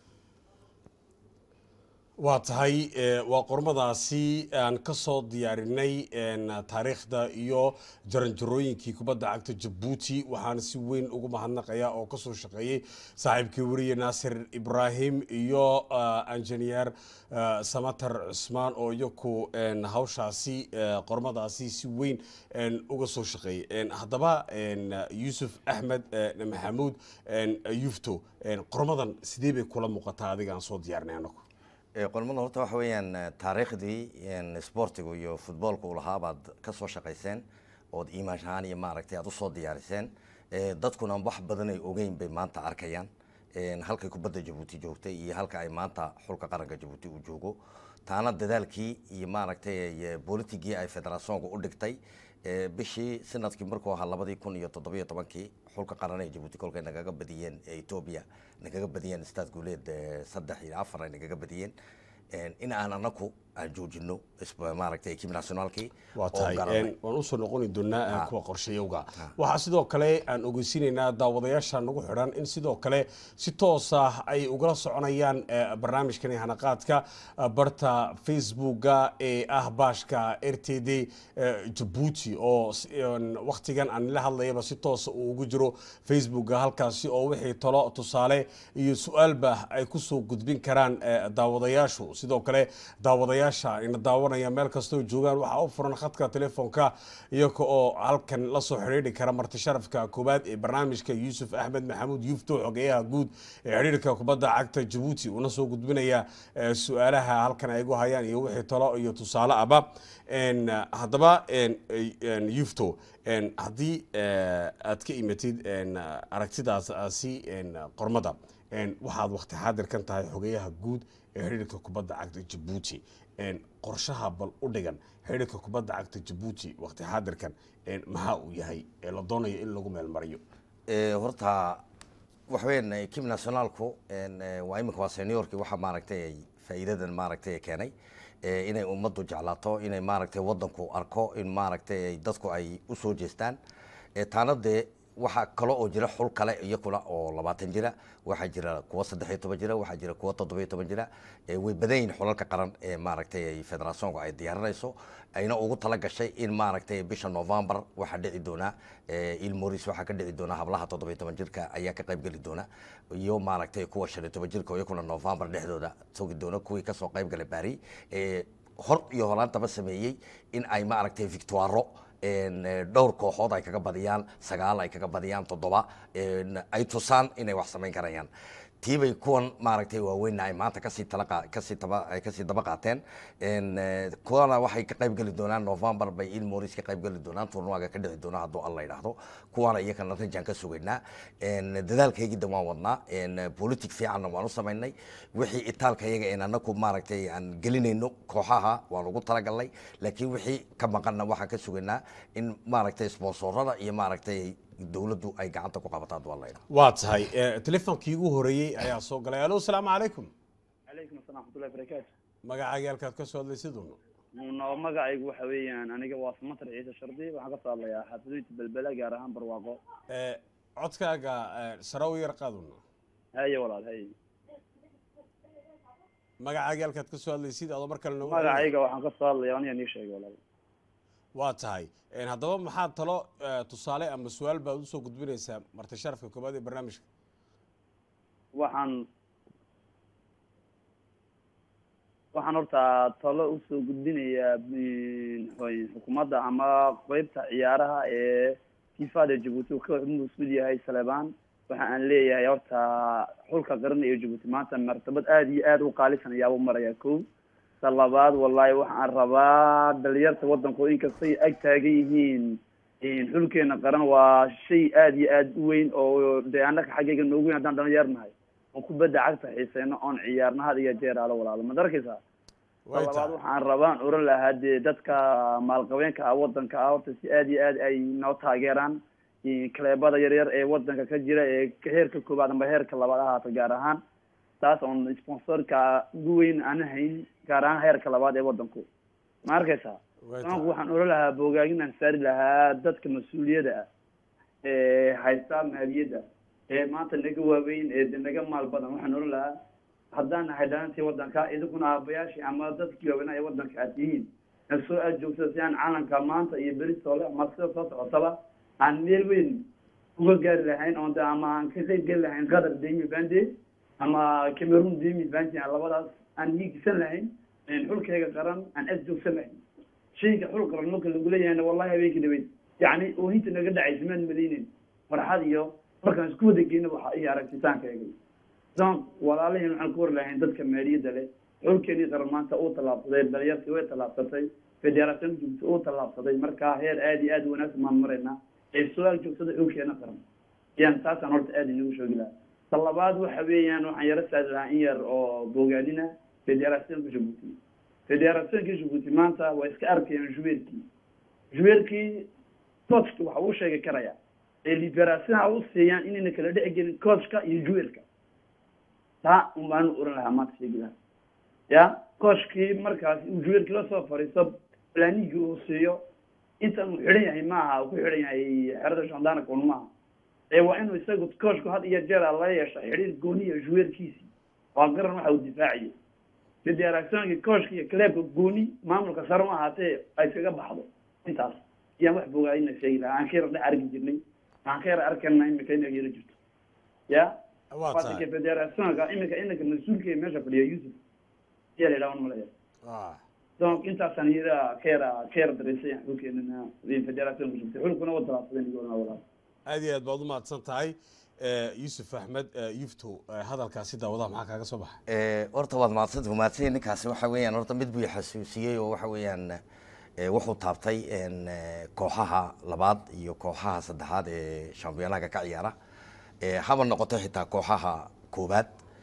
waa tahay waa qormadaasi aan ka soo diyaarinay taariikhda iyo jaranjarooyinkii kubadda cagta jabuuti waxaana si weyn ugu mahadnaqaya oo kasoo shaqeeyey saaxiibkii weriye naasir ibraahim iyo injineer samater cusmaan oo iyaku hawshaasi qormadaasi si weyn uga soo shaqeeyey haddaba yuusuf axmed maxamuud yufto qormadan sidee bay kula muuqataa adiga aan soo diyaarinay anagu qormada horta waxa weeyaan taariikhdii sportigu iyo futboolka uu lahaa baad ka soo shaqayseen ood iimaash ahaan iyo maaragtay aad usoo diyaariseen dadkuna wax badan ay ogeyn bay maanta arkayaan halkay kubadda jabuuti joogtay iyo halka ay maanta xulka qaranka jabuuti uu joogo taana dadaalkii iyo maaragtay bolitigii ay federasoonka u dhigtay bishii sanadkii markuu ahaa labadii kun iyo toddobiyo tobankii xulka qaran ee jabuuti kolkay nagaga badiyeen etoobiya nagaga badiyeen staad guuleed saddex iyo afar ay nagaga badiyeen in aan anaku aan joojino maaragtay ekib nationaalkii waa tahay waan usoo noqoni doonaa kuwa qorshayowga waxaa sidoo kale aan ogeysiinaynaa daawadayaasha nagu xidhan in sidoo kale si toosa ay ugala soconayaan barnaamijkani hanaqaadka barta facebooka ee ah baashka r t d jabuuti oo waktigan aan la hadlayaba si toosa uu ugu jiro facebooka halkaasi oo wixii talo tusaale iyo su-aalba ay kusoo gudbin karaan daawadayaashu sidoo kale daawadayaasha ina daawanaya meel kastoo joogaan waxaa u furan khadka telefoonka iyaga oo halkan lasoo xidhiidhi kara marti sharafka koowaad ee barnaamijka yuusuf axmed maxamuud yufto xogeyaha guud ee xidhiidhka kubadda cagta jabuuti uuna soo gudbinaya su-aalaha halkan ay gu hayaan iyo wixii talo iyo tusaale aba haddaba yufto haddii aad ka imatid aragtidaasi qormada waxaad wakti xaadirkan tahay xogeyaha guud ee xidhiidhka kubadda cagta jabuuti qorshaha bal u dhigan xidhiidhka kubadda cagta jabuuti wakti xaadirkan maxaa uu yahay ee la doonayo in lagu meelmariyo horta waxa weyan ekib nationaalku waa iminka waa seniorkii waxaa maaragtay faa'iidadan maaragtay keenay inay ummaddu jeclaato inay maaragtay waddanku arko in maaragtay dadku ay u soo jeestaan taana dee waxaa kale oo jira xul kale iyakuna oo labaatan jira waxaa jira kuwa saddex iyo toban jira waxaa jira kuwa toddoba iyo toban jira way badan yihin xulalka qaran ee maaragtay federasoonka ay diyaarinayso ayna ugu tala gashay in maaragtay bisha november waxaa dhici doona ilmoris waxaa ka dhici doona hablaha toddoba iyo toban jirka ayaa ka qayb geli doona iyo maaragtay kuwa shan iyo toban jirka iyakuna november dhexdooda togi doona kuwii kasoo qayb galay bari hor iyo horaantaba sameeyey in ay maaragtay victoiro dhowr kooxood ay kaga badiyaan sagaal ay kaga badiyaan toddoba ay tusaan inay wax samayn karayaan tiibay kuwan maaragtay waaweynna ay maanta kasii talaqa kasii taba ay kasii daba qaateen kuwana waxay ka qayb geli doonaan november bay ilmoris ka qayb geli doonaan tournuaga ka dhici doona hadduu alla yidhaahdo kuwana iyakana rajaan ka sugaynaa dadaalkaygida waan wadnaa politic fiicanna waan u samaynay wixii itaalka iyaga een anaku maaragtay aan gelinayno kooxaha waan ugu talagalnay laakiin wixii ka maqanna waxaan ka sugaynaa in maaragtay sponsorada iyo maaragtay dowladdu ay gacanta ku qabataan waa laydha waa tahay telefoonkii ugu horeeyey ayaa soo galay alo asalaamu calaykum calaykum assalam waxmatullahi barakaatu magacaaga halkaad ka soo hadlaysid uno no magacaygu waxa weeyaan aniga waa samatar ciise shardi waxaan kasoo hadlayaa xaafidooyinta belbela gaar ahaan barwaaqo codkaaga sare u yar qaaduna haye walaal haye magacaaga halkaad ka soo hadlaysid adoo mar kale noogu magacayga waxaan kasoo hadlaya aniga nii sheegay walaal waa tahay haddaba maxaad talo tusaale ama su-aal baad usoo gudbinaysaa marti sharafka koobaad ee barnaamijka waxaan waxaan horta talo usoo gudbinayaa xukuumadda ama qeybta ciyaaraha ee kifada jabuuti uu ka mas-uul yahay saleebaan waxa aan leeyahay horta xulka qaran ee jabuuti maanta martabad aada iyo aada u qaalisan ayaaba maraya ko ta labaad wallahi waxaan rabaa dhalinyarta waddanka oo inkastay ag taagan yihiin xulkeena qaran waa shay aada iyo aada u weyn oo dee annaka xaggayga noogu weyn haddaan dhalinyar nahay oon kubadda cagta xiiseyno oon ciyaarna had iyo jeer aalo walaalo ma darkaysaa ta labaad waxaan rabaan oran lahaa dee dadka maalqabeenka ah waddanka ah horta si aada iyo aad ay noo taageeraan kaleebada yaryar ee wadanka ka jira ee heerka koowaad amba heerka labaad ahaata gaar ahaan taas oon sponsorka ugu weyn aan hayn gaar ahaan heerka labaad ee wadanku ma arkaysaa soonku waxaan oran lahaa boogaagin aan saari lahaa dadka mas-uuliyada ah ee haysta maaliyadda ee maanta naga waaweyn ee de naga maal badan waxaan oran lahaa haddaan nahay dhalantii wadanka idinkuna aabayaashii ama dadkii waaweynaa ee wadanka aad tihiin na soo aad joogtada si aan calanka maanta iyo beritole ama sida soo socotaba aan meel weyn uga gaari lahayn oon de ama aan ka qayb geli lahayn qatar demi bande ama cameroon demi bande labadaas aan hiigsan lahayn xulkayga qaran aan aad joogsan lahayn shayga xul qaran marka lagu leeyahayna wallahi habeenkii dhaweyd yacni oohinta naga dhacaysa maan malaynin farxad iyo markaan isku wada geyna waxa iyo aragtitaankayga donc walaalahiin waxaan ku war lahayn dadka maaliyadda leh xulkeenii qaran maanta uu tallaabsaday dhalinyartii way tallaabsatay federation joogta uu tallaabsaday markaa heer aada iyo aad wanaagsan maan maraynaa ee su-aal joogtada xulkeena qaran yaan taasaan horta aada inagu shoogi lahaa ta labaad waxa weeyaan waxaan yaro saari lahaa in yar oo bogaadina federationka jabuuti federationka jabuuti maanta waa iska arkayaan juweerkii juweerkii coachka waxa uu sheegi karaya ee liberationha u siiyaan inayna kala dhici gelin coachka iyo juweerka taa un baanu oran lahaa maanta sheegi lahaa ya coachkii markaas uu juweerkii lasoo fariisto planigii uu siiyo intan uu xidhan yahay maaha uu ku xidhan yahay xerada shandaanaka un maaha ee waa inuu isagu coachku had iyo jeer la yeesha xidhiir gooniya juweerkiisii waa garan waxa uu difaaciyo federationka coachka iyo clubka gooni maamulka sare ma ahaatee ay kaga baxdo intaas yaan wax bogaadina sheegi lahaa aan ka yara dhex arki jirnay aan ka yara arkana imika inaga yara jirto ya waa wadanka tahay federationka imika inanka mas-uulka meesha fadhiya yusuf ayaa la yidhaha malaya Ah, donc intaasaan yara ka yara ka yara dareysay xulkeenana federationka jirtay xulkuna wa talaabsaday nigoolna walaal aad iyo aad baad u mahadsan tahay Eh, yuusuf axmed eh, yufto eh, hadalkaasi daawadaha maxaa kaaga soo baxay Eh, horta waad mahadsanta mahadsan ninkaasi waxa weeyaan horta mid buu xasuusiyey oo waxa weeyaan eh, wuxuu taabtay en, eh, kooxaha labaad iyo kooxaha saddexaad ee shambiyoonaga ka ciyaara Eh, haba noqoto xitaa kooxaha koobaad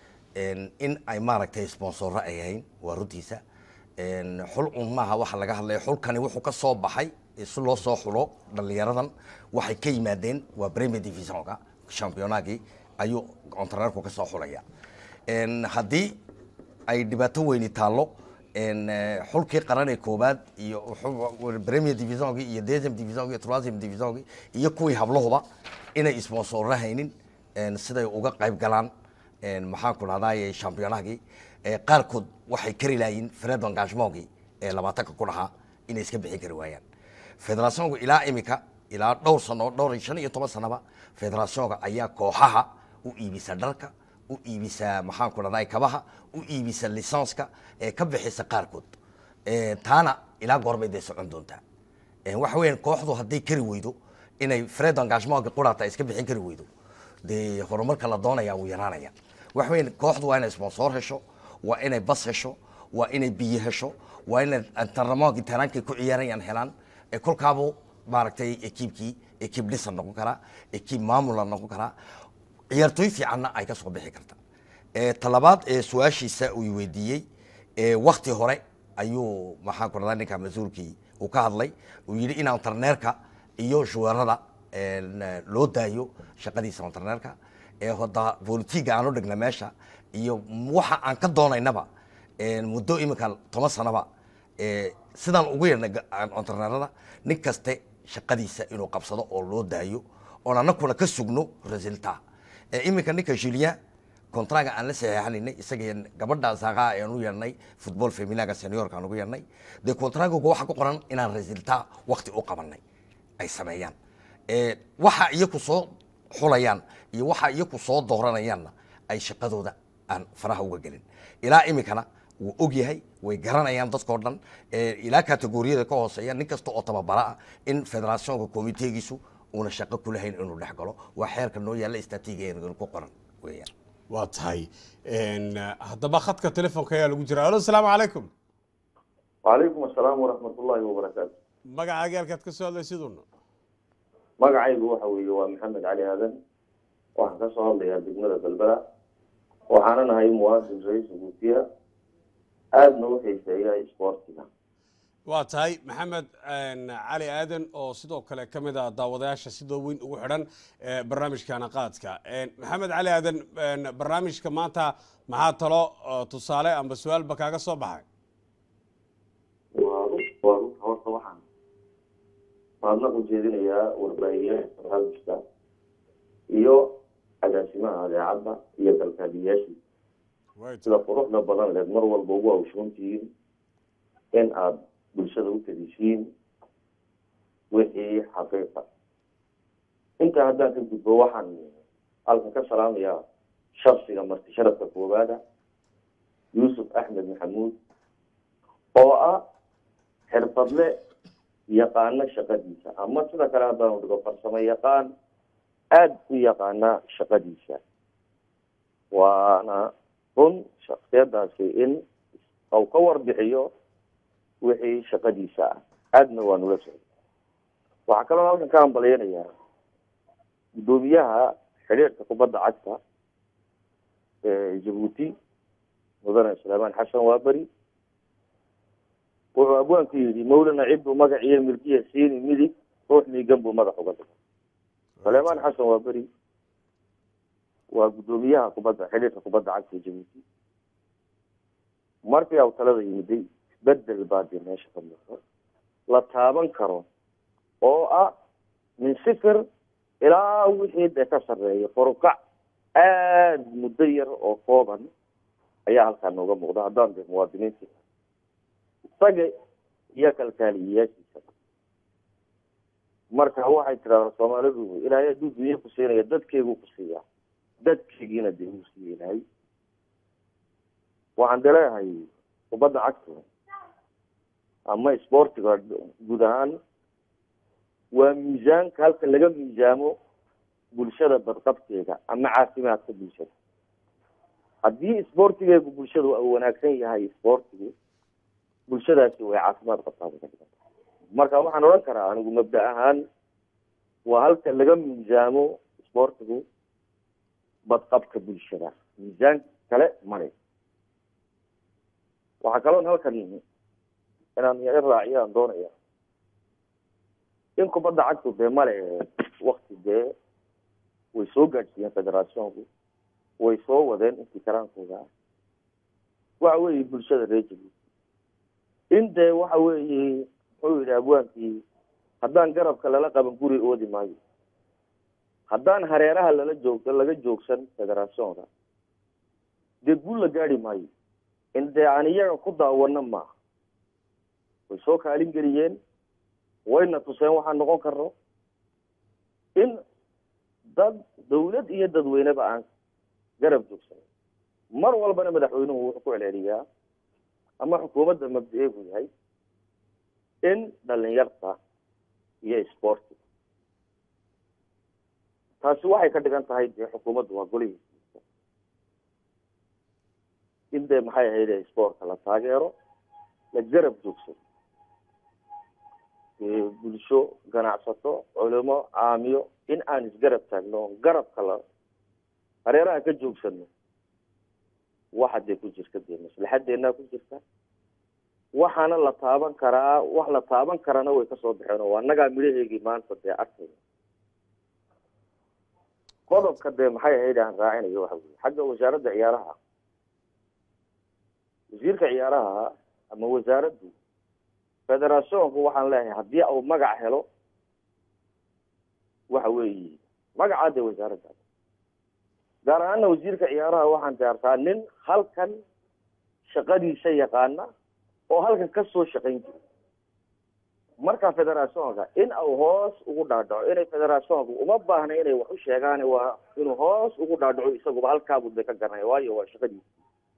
en, in ay maaragtay sponsorro ay ahayn waa runtiisa En, xul un maaha waxa laga hadlaya xulkani wuxuu ka soo baxay eh, si loo soo xulo dhalinyaradan waxay ka yimaadeen waa premier divisionka championagii ayuu ontareerku ka soo xulaya En, haddii ay dhibaato weyni taallo en, eh, xulkii qaran ee koobaad iyo xul- premier divisionki iyo deuxième divisionki iyo troisième divisionki iyo kuwii hablahuba inay sponsorro haynin en, siday uga qayb galaan en, maxaan ku dhahdaye championagii Eh, qaarkood waxay kari lahayiin fred engagement ee labaatanka ku dhahaa inay iska bixin kari waayaan federationku ilaa imika ilaa dhowr sano dhowr iyo shan iyo toban sanaba federationka ayaa kooxaha u iibisa dharka u iibisa maxaan ku dhahday kabaha u iibisa lisanska ee ka bixisa qaarkood Eh, taana ilaa goorbay dee socon doontaa Eh, waxa weeyaan kooxdu hadday kari weydo inay fred engagementka quraata ay iska bixin kari weydo dee horumarka la doonaya wuu yaraanaya waxa weeyaan kooxdu waa inay sponsor hesho waa inay bas hesho waa inay biyo hesho waa inay antrenamentka taraankay ku ciyaarayaan helaan ee kolkaabuu maaragtay ekiibkii ekiib dhisan noqon karaa ekiib maamula noqon karaa ciyaartooy fiicanna ay ka soo bixi karta Eh, talabaad ee su-aashiisa uu weydiiyey eh, wakti hore ayuu maxaan ku dhadaa ninka mas-uulkii uu ka hadlay uu yidhi in ontarneerka iyo shuweerada en, eh, loo daayo shaqadiisa ontarneerka ee hoda bolitiga aan u dhigna meesha iyo waxa aan ka doonaynaba en, muddo imika toban sanaba eh, sidaan ugu yeedhnay ontarneerada nin kaste shaqadiisa inuu qabsado oo loo daayo oon anakuna ka sugno resulta Eh, iminka ninka julien contraga aan la saxeexaninay isaga gabadha saaqa aan u yeernay football feminaga seniorka aan ugu yeernay dee contraga waxa ku qoran inaan resulta waqti u qabanay ay sameeyaan Eh, waxa iyaku soo xulayaan iyo waxa iyaku soo dooranayaanna ay shaqadooda aan faraha uga gelin ilaa iminkana wuu og yahay way garanayaan dadkao dhan Eh, ilaa kategoriyada ka hooseeya nin kasta oo tababara ah in federationka komiteegiisu uuna shaqo kulahayn inuu dhex galo waa xeerka noo yaalla istatiiga ku qoran weeyaan waa tahay En, eh, haddaba khadka telefoonka ayaa lagu jira alo asalaamu calaykum وعليكم السلام ورحمة الله وبركاته magacaaga halkaad ka soo hadlaysidun magacaygu waxa weeye waa maxamed cali aadan waxaan ka soo hadlayaa degmada galbala waxaana nahay muwaadin ra-iisul guutiya aadna u xiiseeya isboortiga waa tahay maxamed cali aadan oo sidoo kale ka mid a daawadayaasha sidoo weyn ugu xidhan barnaamijkana qaadka maxamed cali aadan barnaamijka maanta maxaa talo tusaale amba su-aalba kaaga soo baxay waa run waa run horta waxaan mahadnaq u jeedinayaa warbaahiyaha barnaamijka iyo agaasimaha adeecadda iyo kalkaaliyayaashii sida quruxda badan leed mar walba ugu hawshoontihiin in aada bulshada u tadisiin wixii xaqiiqa intaa haddaan ka gudbo waxaan halkan ka salaamayaa shaksiga marti sharafka koowaada yuusuf axmed maxamuud oo ah xirfadle yaqaano shaqadiisa ama sida kale haddaan dhigo farsamo yaqaan aada u yaqaana shaqadiisa waana run shaksiyadaasi in uu ka warbixiyo wixii shaqadiisa ah aadna waa nula socday waxaa kaloo halkan ka hambalyanayaa guddoomiyaha xidhiirka kubadda cagta ee jabuuti mudane suleymaan xasan waaberi wuxuu abwaanku yidhi mawlana cidduu magaciyo milkiya siini midig ruux miigan buu madax uga dhigay suleymaan xasan waaberi waa guddoomiyaha kubadda xidhiirka kubadda cagta ee jabuuti markii aw talada yimiday bedel baa dee meesha ka muuqda la taaban karo oo ah min sifir ilaa wixii dee ka sarreeya forukac aada muddo yar oo kooban ayaa halkaa nooga muuqda haddaan dee muwaadiniinta isaga iyo kalkaaliyayaashiisa marka waxay tidhahdaa soomaalidu ilaahay hadduu dunye ku siinaya dadkeeguu ku siiyaa dadkeegiina dee uu siiya ilaahay waxaan de leeyahay kubadda cagta ama sportiga guud ahaan waa miisaanka halka laga miisaamo bulshada badqabkeeda ama caafimaadka bulshada haddii sportigeegu bulshadu u wanaagsan yahay sportigu bulshadaasi way caafimaad qabtaa bay ka dhigan tahay marka waxaan odhan karaa anigu mabda ahaan waa halka laga miisaamo sportigu badqabka bulshada miisaan kale male waxaa kaloon halkan inaan i raaciyaan doonaya in kubadda cagtu dee male wakti dee way soo gaadhsiiyeen federationku way soo wadeen intii karaankooda ah waxa weeye bulshada reer jabuuti in dee waxa weeye muxuu yidhi abwaankii haddaan garabka lala qaban guri oodi maayo haddaan hareeraha lala joog laga joogsan federationka dee guul la gaadi maayo in dee aan iyaga ku daawano maaha way soo kaalin geliyeen wayna tuseen waxaan noqon karno in dad dawlad iyo dadweyneba aan garab joogsan mar walbana madaxweynuhu wuxuu ku celceliyaa ama xukuumadda mabda-eegu yahay in dhalinyarta iyo sportiga taasi waxay ka dhigan tahay dee xukuumaddu waa golihiisa in dee maxay ahayd sportka la taageero la garab joogsado bulsho ganacsato culimo caamiyo in aan isgarab taagno garabka la hareeraha ka joogsano waxa dee ku jirta dee maslaxadeennaa ku jirta waxaana la taaban karaa wax la taaban karana way kasoo baxeen oo annagaa midhaheegii maanta dee arkayna qodobka dee maxay ahayd aan raacinayo waxa weye xagga wasaaradda ciyaaraha wasiirka ciyaaraha ama wasaaraddu federationku waxaan leeyahay haddii uu magac helo waxa weeye magacaa dee wasaaradda gaar ahaana wasiirka ciyaaraha waxaan diyaartaa nin halkan shaqadiisa yaqaana oo halkan kasoo shaqayn jira marka federationka in uu hoos ugu dhaadhaco inay federationku uma baahna inay wax u sheegaan waa inuu hoos ugu dhaadhaco isaguba halkaabu de ka garanaya waayo waa shaqadiisa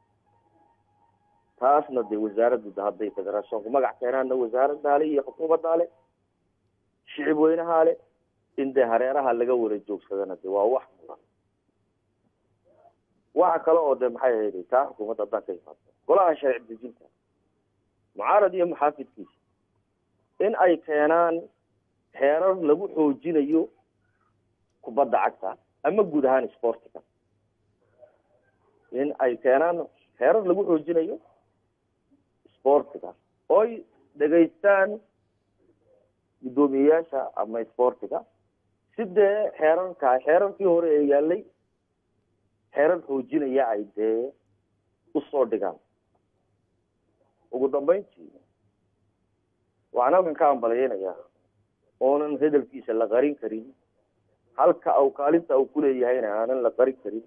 taasna dee wasaaraddu de hadday federationku magac keenaanna wasaaraddaale iyo xukuumaddaale shicib weynahaale in dee hareeraha laga wada joogsadana de waa wax mudan waxa kale oo de maxay ahayd taa xukuumadda haddaan ka imaado golaha sharci dejinta mucaarad iyo muxaafidkiisa in ay keenaan xeerar lagu xoojinayo kubadda cagta ama guud ahaan sportiga in ay keenaan xeerar lagu xoojinayo sportiga oy dhegaystaan guddoomiyeyaasha ama isboortiga si dee xeerarka xeerarkii hore ee yaalay xeerar xoojinaya ay dee usoo dhigaan ugu dambeyntii waxaan halkan ka ambaleynayaa oonan hadalkiisa la qarin karin halka au kaalinta uu kuleeyahayna aanan la qarin karin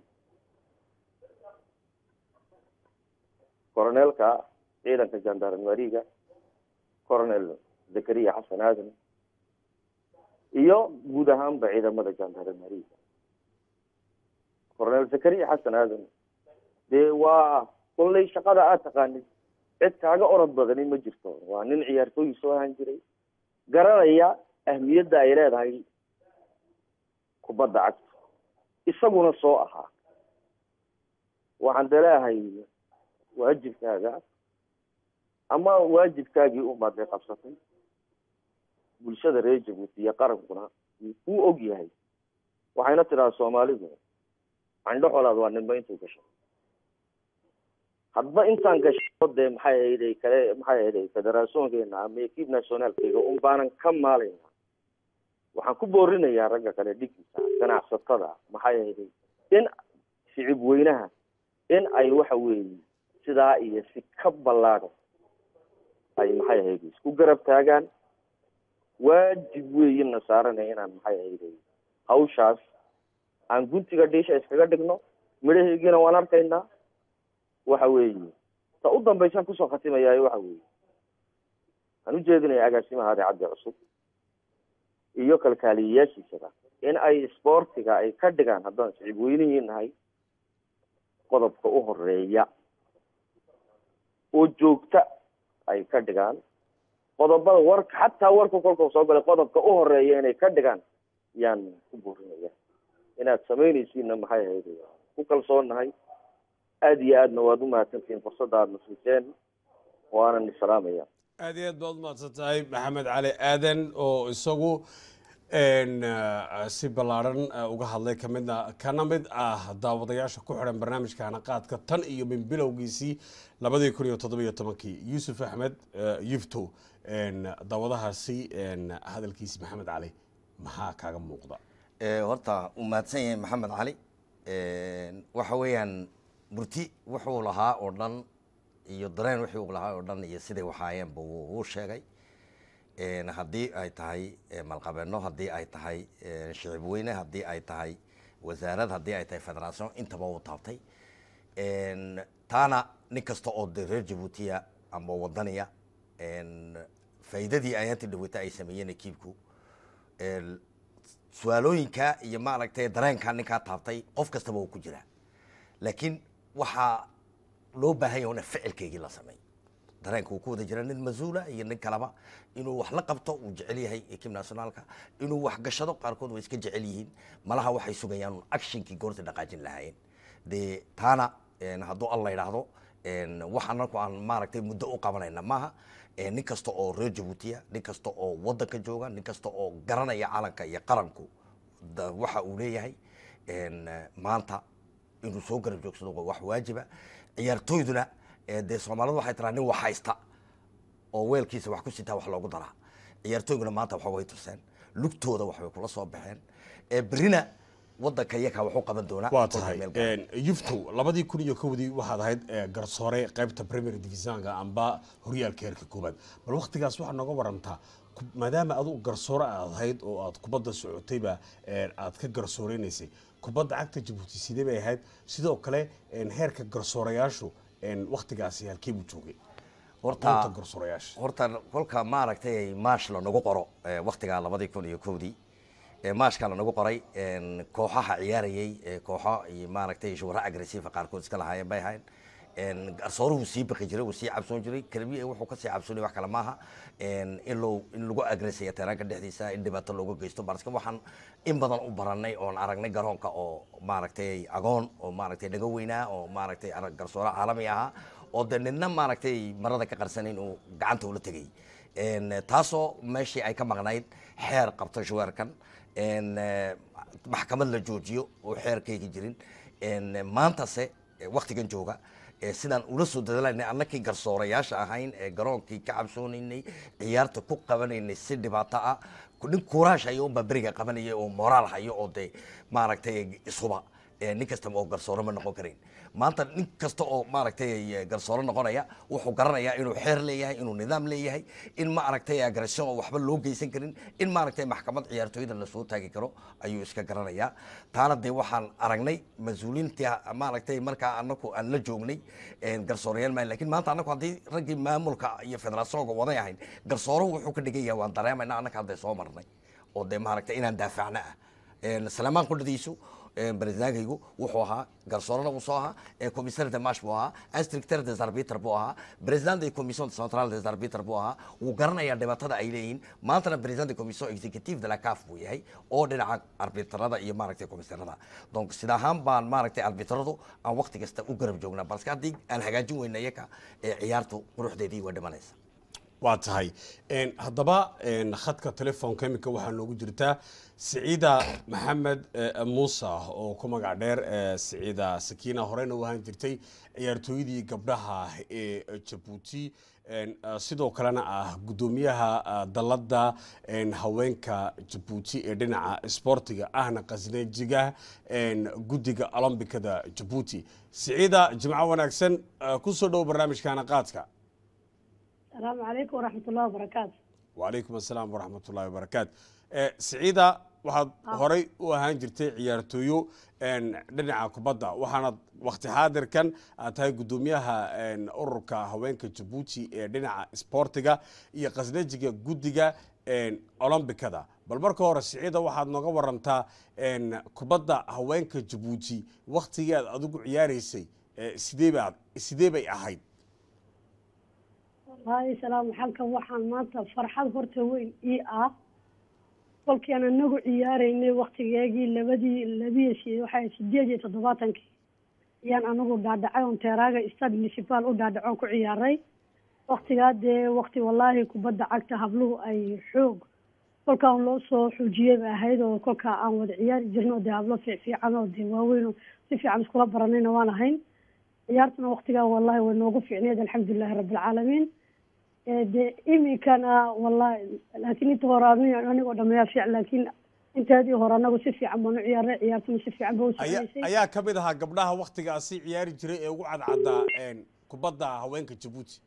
coroneelka ciidanka jandarmeriga coronel zakariya xasan aadan iyo guud ahaanba ciidamada jandarmeriga coronel zakariya xasan aadan dee waa kollay shaqada aad taqaanid cid kaaga orod badani ma jirto waa nin ciyaartooyi soo ahaan jiray garanaya ahmiyadda ay leedahay kubadda cagta isaguna soo ahaa waxaan deleahay waajibkaaga ama waajibkaagii umaadee qabsatay bulshada reer jabuuti iyo qarankuna wuu kuu og yahay waxayna tidhaha soomaalidu candho xolaad waa ninba intuu gasho hadba intaan gasho dee maxay ahayday kale maxay ahayday federationkeena ama equipe nationaalkeyga un baanan ka maalayna waxaan ku boorinayaa ragga kale dhiggiisa ganacsatada maxay ahayday in shicib weynaha in ay waxa weeye sidaa iyo si ka ballaadhan ay maxay ahayday isku garab taagaan waajib weeyina saaranay inaan maxay ahayday hawshaas aan guntiga dhiisha iskaga dhigno midhaheegiina waan arkaynaa waxa weeye ta u dambaysaan kusoo khatimayaayo waxa weeye waxaan ujeedinaya agaasimaha adeecadda cusub iyo kalkaaliyayaashiisaba in ay isboortiga ay ka dhigaan haddaan sicib weynihii nahay qodobka u horeeya oo joogta ay ka dhigaan qodobada warka xataa warka kolka soo galay qodobka u horeeya inay ka dhigaan yaan ku burinaya inaad samaynaysiinna maxay ahayd ku kalsoonnahay aada iyo aadna waad umahadsantihiin fursadda aadna siiseen waanan isalaamaya aad iyo aad baad umahadsan tahay maxamed cali aadan oo isagu si ballaadhan uga hadlay kamidna kana mid ah daawadayaasha ku xidhan barnaamijka hanaqaadka tan iyo min bilowgiisii labadii kun iyo toddobiyo tobankii yuusuf axmed yufto daawadahaasi hadalkiisi maxamed cali maxaa kaaga muuqda horta uu mahadsan yahay maxamed cali waxa weeyaan murti wuxuu lahaa oo dhan iyo dareen wixii uu lahaa oo dhan iyo siday waxaayeenba wuu sheegay haddii ay tahay malqabeeno haddii ay tahay shicib weyne haddii ay tahay wasaarad haddii ay tahay federation intaba uu taabtay taana nin kasta oo de reer jabuutiya ama wadaniya faa'iidadii ayaantii dhaweyta ay sameeyeen ekiibku su-aalooyinka iyo maaragtay dareenka ninkaa taabtay qof kastaba uu ku jiraa laakiin waxaa loo baahan yahay una ficilkeygii la sameey dareenka uu ku wada jira nin mas-uula iyo nin kaleba inuu wax la qabto uu jecel yahay ekib nationaalka inuu wax gashado qaarkood way iska jecel yihiin malaha waxay sugayaan un actionkii goorta dhaqaajin lahaayeen dee taana hadduu alla idhaahdo wax anaku aan maaragtay muddo u qabanayna maaha nin kasta oo reer jabuutiya nin kasta oo wadanka jooga nin kasta oo garanaya calanka iyo qaranku waxa uu leeyahay maanta inuu soo garab joogsado waa wax waajiba ciyaartooyduna dee soomaalidu waxay tiraa nin wax haysta oo weelkiisa wax ku sitaa wax loogu daraa ciyaartooyguna maanta waxa way tuseen lugtooda waxbay kula soo baxeen berrina wadanka iyakaa wax u qaban doonaa waa tahay yuftow labadii kun iyo kowdii waxaad ahayd garsoore qaybta premier divisionka amba horyaalka heerka koobaad bal waktigaas waxaa nooga warantaa maadaama adu garsoore aad ahayd oo aad kubadda socotayba aad ka garsoorenaysay kubadda cagta jabuuti sidee bay ahayd sidoo kale heerka garsoorayaashu waktigaasi halkee buu joogay horta garsoorayaasha horta kolka maaragtay maash lanagu qoro waktigaa labadii kun iyo kowdii maashka lanagu qoray kooxaha ciyaarayay kooxo iyo maaragtay shuura agressiva qaarkood iska lahaayeen bay ahayn garsooruhu sii baqi jiray uu sii cabsoon jiray kelbiya wuxuu kasii cabsoonay wax kale maaha in loo in lagu agressaya teraanka dhexdiisa in dhibaato looga geysto marka waxaan in badan u baranay oon aragnay garoonka oo maaragtay agoon oo maaragtay dhaga weynaa oo maaragtay garsoore caalami ahaa oo de nina maaragtay marada ka qarsanayn uu gacanta ula tegay taasoo meeshii ay ka maqnayd xeer qabto shuweerkan maxkamad la joojiyo oo xeerkayga jirin maantase waktigan jooga ee sidaan ula soo dadalaynay annakii garsoorayaasha ahayn ee garoonkii ka cabsoonaynay ciyaarta ku qabanaynay si dhibaato ah nin kuuraash hayo unbaa beriga qabanaya oo moraal hayo oo dee maaragtay isuba ee nin kastaba oo garsoore ma noqon karayn maanta nin kasta oo maaragtay garsoore noqonaya wuxuu garanayaa inuu xeer leeyahay inuu nidaam leeyahay in maaragtay agression oo waxba loo geysan karin in maaragtay maxkamad ciyaartooyda lasoo taagi karo ayuu iska garanayaa taana dee waxaan aragnay mas-uuliintii maaragtay markaa anaku aan la joognay garsooreyaal maa lakin maanta anaku haddii raggii maamulka iyo federationka waday ahayn garsooruhu wuxuu ka dhigan yahay waan dareemayna annaka hadday soo marnay oo dee maaragtay inaan daafacno ah salamaan qudhadiisu baresidaankaygu wuxuu ahaa garsoorena uu soo ahaa commissaire de marche buu ahaa instructeur des arbitres buu ahaa président de commission centrale des arbitres buu ahaa wuu garanayaa dhibaatada ay leeyihiin maantana président de commission executive de la caf buu yahay oo dhinaca arbitrada iyo maaragtay commissairada donc sida ahaan baan maaragtay arbitradu aan waqti kasta u garab joognaa balse haddii aan hagaajin weyna iyaka ciyaartu quruxdeedii waa dhimanaysa waa tahay haddaba khadka telefoonka iminka waxaa noogu jirtaa siciida maxamed muuse oo ku magac dheer siciida sakiina horeyna u ahaan jirtay ciyaartooyadii gabdhaha ee jabuuti sidoo kalena ah guddoomiyaha dalladda haweenka jabuuti ee dhinaca sboortiga ahna qasneejiga guddiga olombikada jabuuti siciida jimco wanaagsan kusoo dhow barnaamijkaana qaadka asalaamu calaykum waraxmat ullahi wabarakaatu wacalaykum assalaam waraxmat ullahi wabarakaatu siciida waxaad horey u ahaan jirtay ciyaartooyo dhinaca kubadda waxaana wakti xaadirkan aad tahay guddoomiyaha ururka haweenka jabuuti ee dhinaca sboortiga iyo qasnejiga guddiga olombikada bal marka hore siciida waxaad nooga warantaa kubadda haweenka jabuuti waktigii aad adigu ciyaaraysay sideebaad sidee bay ahayd wallaahi salaam xalkan waxaan maanta farxad horta weyn ii ah kolkii aan anagu ciyaaraynay waktigeegii labadii labiyo waxay sideed iyo toddobaatankii ayaan anagu dhaadhacay oon teeraaga stad municipal u dhaadhacoon ku ciyaaray waktigaa dee wakti wallaahi kubadda cagta habluhu ay xoog kolkaan loo soo xoojiyey bay ahayd oo kolkaa aan wada ciyaari jirno dee hablo fiicfiican oo dee waaweyn oo si fiican iskula baranayna waan ahayn ciyaartuna waktigaa wallahi way noogu fiicneed alxamdulilahi rabbilcaalamiin de iminkana wallahi laakiin inta hore anigoo dhameeyaa fiican laakiin inteedii hore anagu si fiican baan u ciyaaray ciyaartuna si fiican ba usoconaysay ayaa ka mid ahaa gabdhaha waktigaasi ciyaari jiray ee ugu cadcaddaa kubadda haweenka jabuuti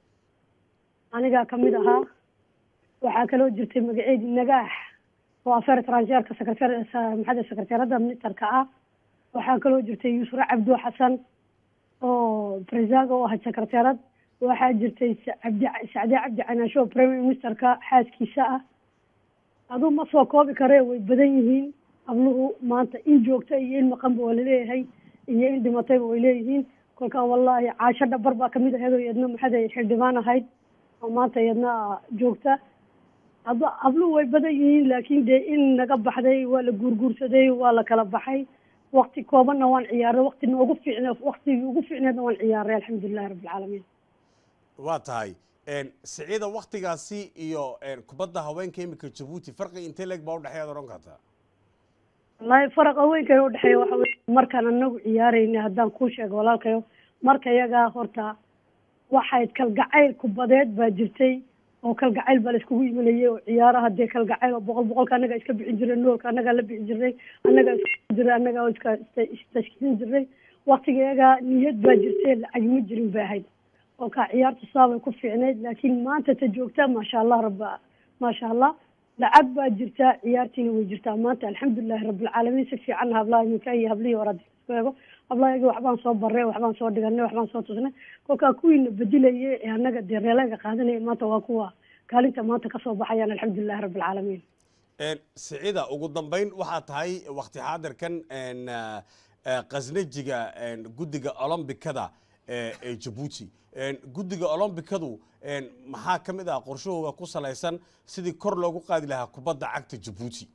anigaa kamid ahaa waxaa kaloo jirtay magaceedi nagaax oo afeer tranjeerka secretar maxada secretarada ministerka ah waxaa kaloo jirtay yuusra cabdo xasan oo presaga oo ahayd secretarad waxaa jirtay cabdi sacde cabdi canaasho oo prime ministerka xaaskiisa ah aduu ma soo koobi karee way badan yihiin habluhu maanta in joogta iyo in maqanba waa laleeyahay iyo in dhimatayba way leeyihiin kolkaa wallaahi caasho dhabar baa kamid ahayd oo iyadna maxada xildhibaan ahayd oo maanta iyadna joogta hab habluhu way badan yihiin laakiin dee in naga baxday waa la guurguursaday waa la kala baxay wakti koobanna waan ciyaaray wakti noogu fiicne waktigii ugu fiicneedna waan ciyaaray alxamdulilahi rabbilcaalamiin waa tahay siciida waktigaasi iyo kubadda haweenka iminka jabuuti farqi intee leeg baa udhexeeyaad odhan kartaa wallaahi faraqa weynka udhexeeya waxa wey markaan anagu ciyaaraynay haddaan kuu sheego walaalkayo marka iyagaa horta waxayd kalgacayl kubadeed baa jirtay oo kalgacayl baa la iskugu imanayay oo ciyaaraha dee kalgacayl oo boqol boqolka annagaa iska bixin jiray noolka annagaa la bixi jirnay annagaa iska jiray annagaa iska istashkiin jiray waktiga iyagaa niyad baa jirtay lacag ma jirin bay ahayd oo kaa ciyaartu saabay ku fiicnayd laakiin maanta ta joogta maasha allah rabba maasha allah lacag baa jirtaa ciyaartiina way jirtaa maanta alxamdulilahi rabbilcaalamiin si fiican hablaha iminka iyo hablihii hore isku eego hablaha igi waxbaan soo barray waxbaan soo dhiganay waxbaan soo tusnay kolkaa kuwiina bedilayay ee annaga dee reeleega qaadanaya maanta waa kuwa kaalinta maanta kasoo baxayaan alxamdulilahi rabbilcaalamiin siciida ugu dambeyn waxaa tahay wakti xaadirkan qasnajiga guddiga olombikada ee jabuuti guddiga olombikadu maxaa ka mid ah qorshahooda ku salaysan sidii kor loogu qaadi lahaa kubadda cagta jabuuti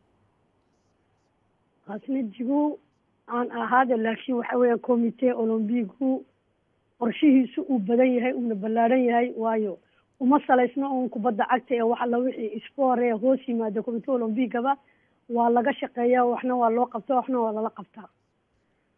qasnajigu aan ahaada laakiin waxa weeyaan comite olombigu qorshihiisu uu badan yahay uuna ballaadhan yahay waayo uma salaysno uun kubadda cagta ee wax alla wixii sport ee hoos yimaada comite olombigaba waa laga shaqeeyaa waxna waa loo qabtaa waxna waa lala qabtaa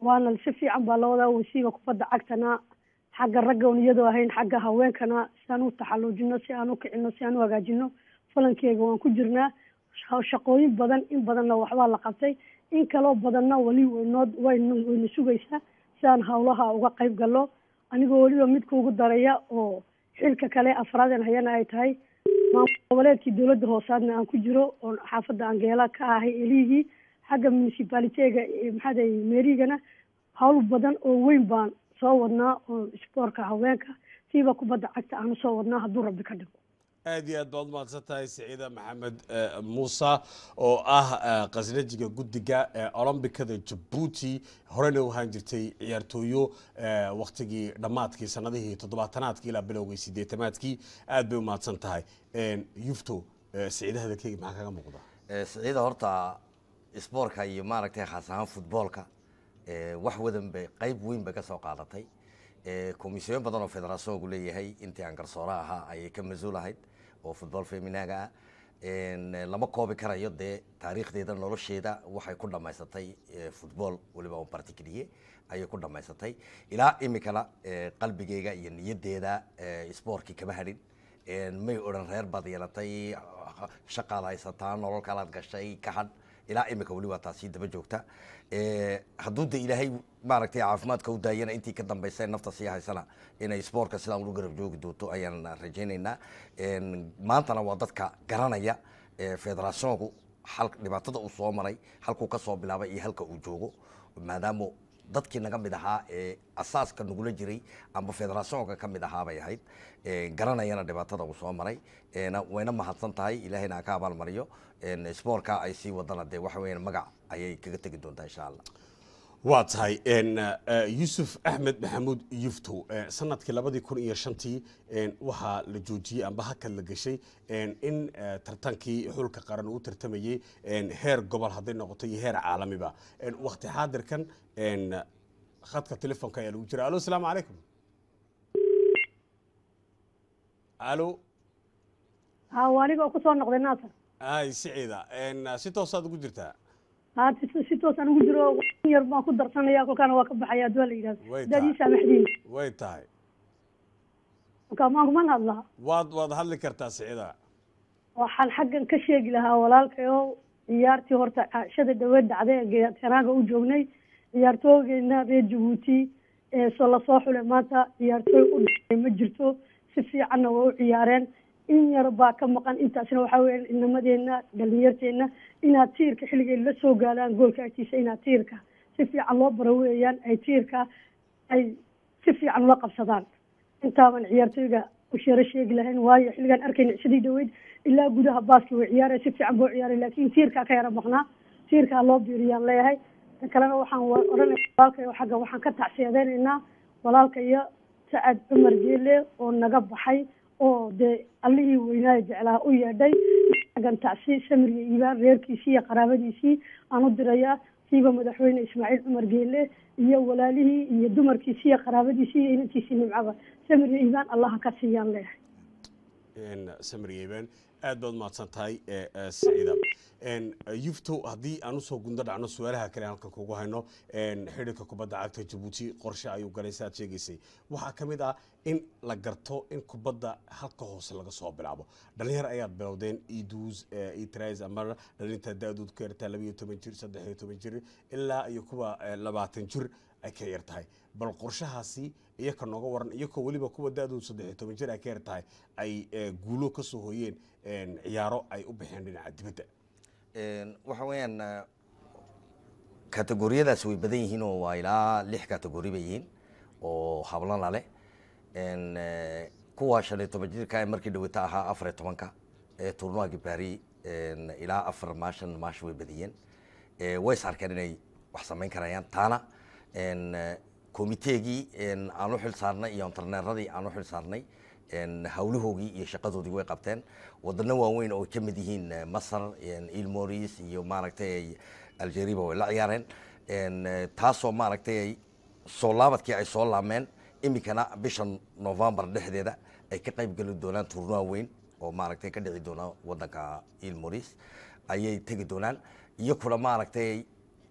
waana si fiican baa loo wadaa wasiiba kubadda cagtana xagga ragga un iyadoo ahayn xagga haweenkana si aan u taxalluujino si aan u kicino si aan u hagaajino falankeega waan ku jirnaa sha- shaqooyin badan in badanna waxbaa la qabtay in kaloo badanna weli waynoo wayna wayna sugaysaa si aan hawlaha uga qayb gallo anigoo weliba midka ugu daraya oo xilka kale afraaden hayana ay tahay maamul goboleedkii dowladda hoosaadna aan ku jiro oo xaafadda angeela ka ahay elihii xagga municipaliteega maxaa dahay meerigana hawl badan oo weyn baan soo wadnaa oo isboorka haweenka siiba kubadda cagta aanu soo wadnaa hadduu rabbi ka dhigo aad iyo aad baad umahadsan tahay siciida maxamed eh, muuse oo ah eh, khasnajiga guddiga ee olombikada jabuuti horena u ahaan jirtay ciyaartooyo eh, waktigii dhammaadkii sanadihii toddobaatanaadkii ilaa bilowgii sideetamaadkii aad bay umahadsan tahay En, yufto eh, siciida hadalkeyga maxaa kaga muuqda Eh, siciida horta isboortka iyo maaragtay khaas ahaan futboolka eh, wax wadan bay qayb weyn bay ka soo qaadatay Eh, komisyoon badan oo federationku leeyahay intii aan garsoore ahaa ayay ka mas-uul ahayd oo futbool feminaaga ah En, eh, lama koobi karayo dee taariikhdeeda nolosheeda waxay ku dhammaysatay eh, futbool weliba on particulier ayay ku dhammaysatay ilaa imikana eh, qalbigeyga iyo niyaddeeda eh, isboortkii kama hadhin En, may odhan reer baad yeelatay shaqaad haysataa nolol kalaad gashay ka hadh ilaa imika weli waa taasi daba joogta Eh, hadduu de ilaahay maaragtay caafimaadka u daayana intii ka dambaysa nafta sii haysana inay isboortka sidaan ugu garab joogi doonto ayaan rajaynaynaa En, maantana waa dadka garanaya eh, federationku hal dhibaatada uu soo maray halkuu ka soo bilaabay iyo halka uu joogo maadaama dadkii naga mid ahaa ee asaaska nagula jiray amba federationka ka mid ahaa bay ahayd Eh, garanayana dhibaatada uu soo maray ena wayna mahadsan tahay ilaahayna ha ka abaalmariyo En, spoortka ay sii wadana dee waxa weeyaan magac ayay kaga tegi doontaa insha allah waa tahay En, eh, yuusuf axmed maxamuud yufto eh, sanadkii labadii kun iyo shantii en, waxaa la joojiyey amba hakad la gashay en, in eh, tartankii xulka qaran uu tartamayey en, heer gobol hadday noqoto iyo heer caalamiba En, waqti xaadirkan en, khadka telefoonka ayaa lagu jira alo asalaamu calaykum alo ha waa aniga oo kusoo noqday naasar ay siciida En, si toosaad ugu jirtaa ha si- si toos aan ugu jiro in yar baan ku darsanaya kolkaana waa ka baxaya haddii waa la yidhahdo Way hadaad ii tahay. saamaxdiin way tahay kolkaa maan kuman hadlaa waad waad hadli kartaa siciida waxaan xaggan ka sheegi lahaa walaalkayo ciyaartii horta cashada dhaweed dhacday ee geetanaaga u joognay ciyaartooygeena reer jabuuti ee soo lasoo xulay maanta ciyaartooy u dhacay ma jirto si fiicanna waa u ciyaareen in yar baa ka maqan intaasna waxaa weya inamadeena dhalinyarteena inaad tiirka xilligeed la soo gaalaan goolka agtiisa inaad tiirka si fiican loo baro weeyaan ay tiirka ay si fiican ula qabsadaan intaaban ciyaartooyga u sheero sheegi lahayn waayo xilligaan arkayna sidii dhaweyd ilaa gudaha baaski way ciyaaraya si fiican buu ciyaaray laakiin tiirkaa ka yara maqnaa tiirkaa loo biiriyaan leeyahay tan kalena waxaan wa- odhanaya walaalkayo xagga waxaan ka tacsiyadeynaynaa walaalka iyo sacad cumar geele oo naga baxay oo dee allihii weynaayo jeclaa u yeedhay xaggan tacsi samir iyo iibaan reerkiisii iyo qaraabadiisii aan u dirayaa siiba madaxweyne ismaaciil cumar geele iyo walaalihii iyo dumarkiisii iyo qaraabadiisii iyo inantiisii nimcaba samir iyo iibaan allaha ka siiyaan leeyahay En, samir yeeben aad baad umahadsan tahay eh, eh, siciida En, eh, yufto haddii aan usoo gundo dhacno su-aalaha kale halkan kugu hayno en, xidhiirka kubadda cagta jabuuti qorshe ayuu galay si aad sheegaysay waxaa ka mid ah in la garto in kubadda halka hoose laga soo bilaabo dhalinyar ayaad bilowdeen idus itris ama dhalinta da-dood ka yartaa laba iyo toban jir saddex iyo toban jir ilaa iyo kuwa eh, labaatan jir ay ka yar tahay bal qorshahaasi iyo ka nooga waran iyakoo weliba kuwa da-dood saddex iyo toban jir ay ka yar tahay ay eh, guulo ka soo hooyeen en, ciyaaro ay u baxeen dhinaca dibadda En, waxa weeyaan eh, kategoriyadaas way badan yihiin oo waa ilaa lix kategori bay yihiin oo hablana leh En, eh, kuwa shan iyo toban jirka ee markii dhawata ahaa afar iyo tobanka ee turnuwagi bari en, ilaa afar maashan maash way badiyeen Eh, way is arkeen inay wax samayn karayaan taana en, eh, komiteegii en, aan u xil saarnay iyo interneeradii aan u xil saarnay en, hawlahoogii iyo shaqadoodii way qabteen wadano waaweyn oo ay ka mid yihiin eh, masar en, ilmoris iyo maaragtay algeriba way la ciyaareen En, eh, taasoo maaragtay ay soo laabadkii ay soo laameen imikana bisha novembar dhexdeeda ay ka qayb geli doonaan turnuwa weyn oo maaragtay ka dhici doona wadanka ilmoris ayay tegi doonaan iyo kuna maaragtay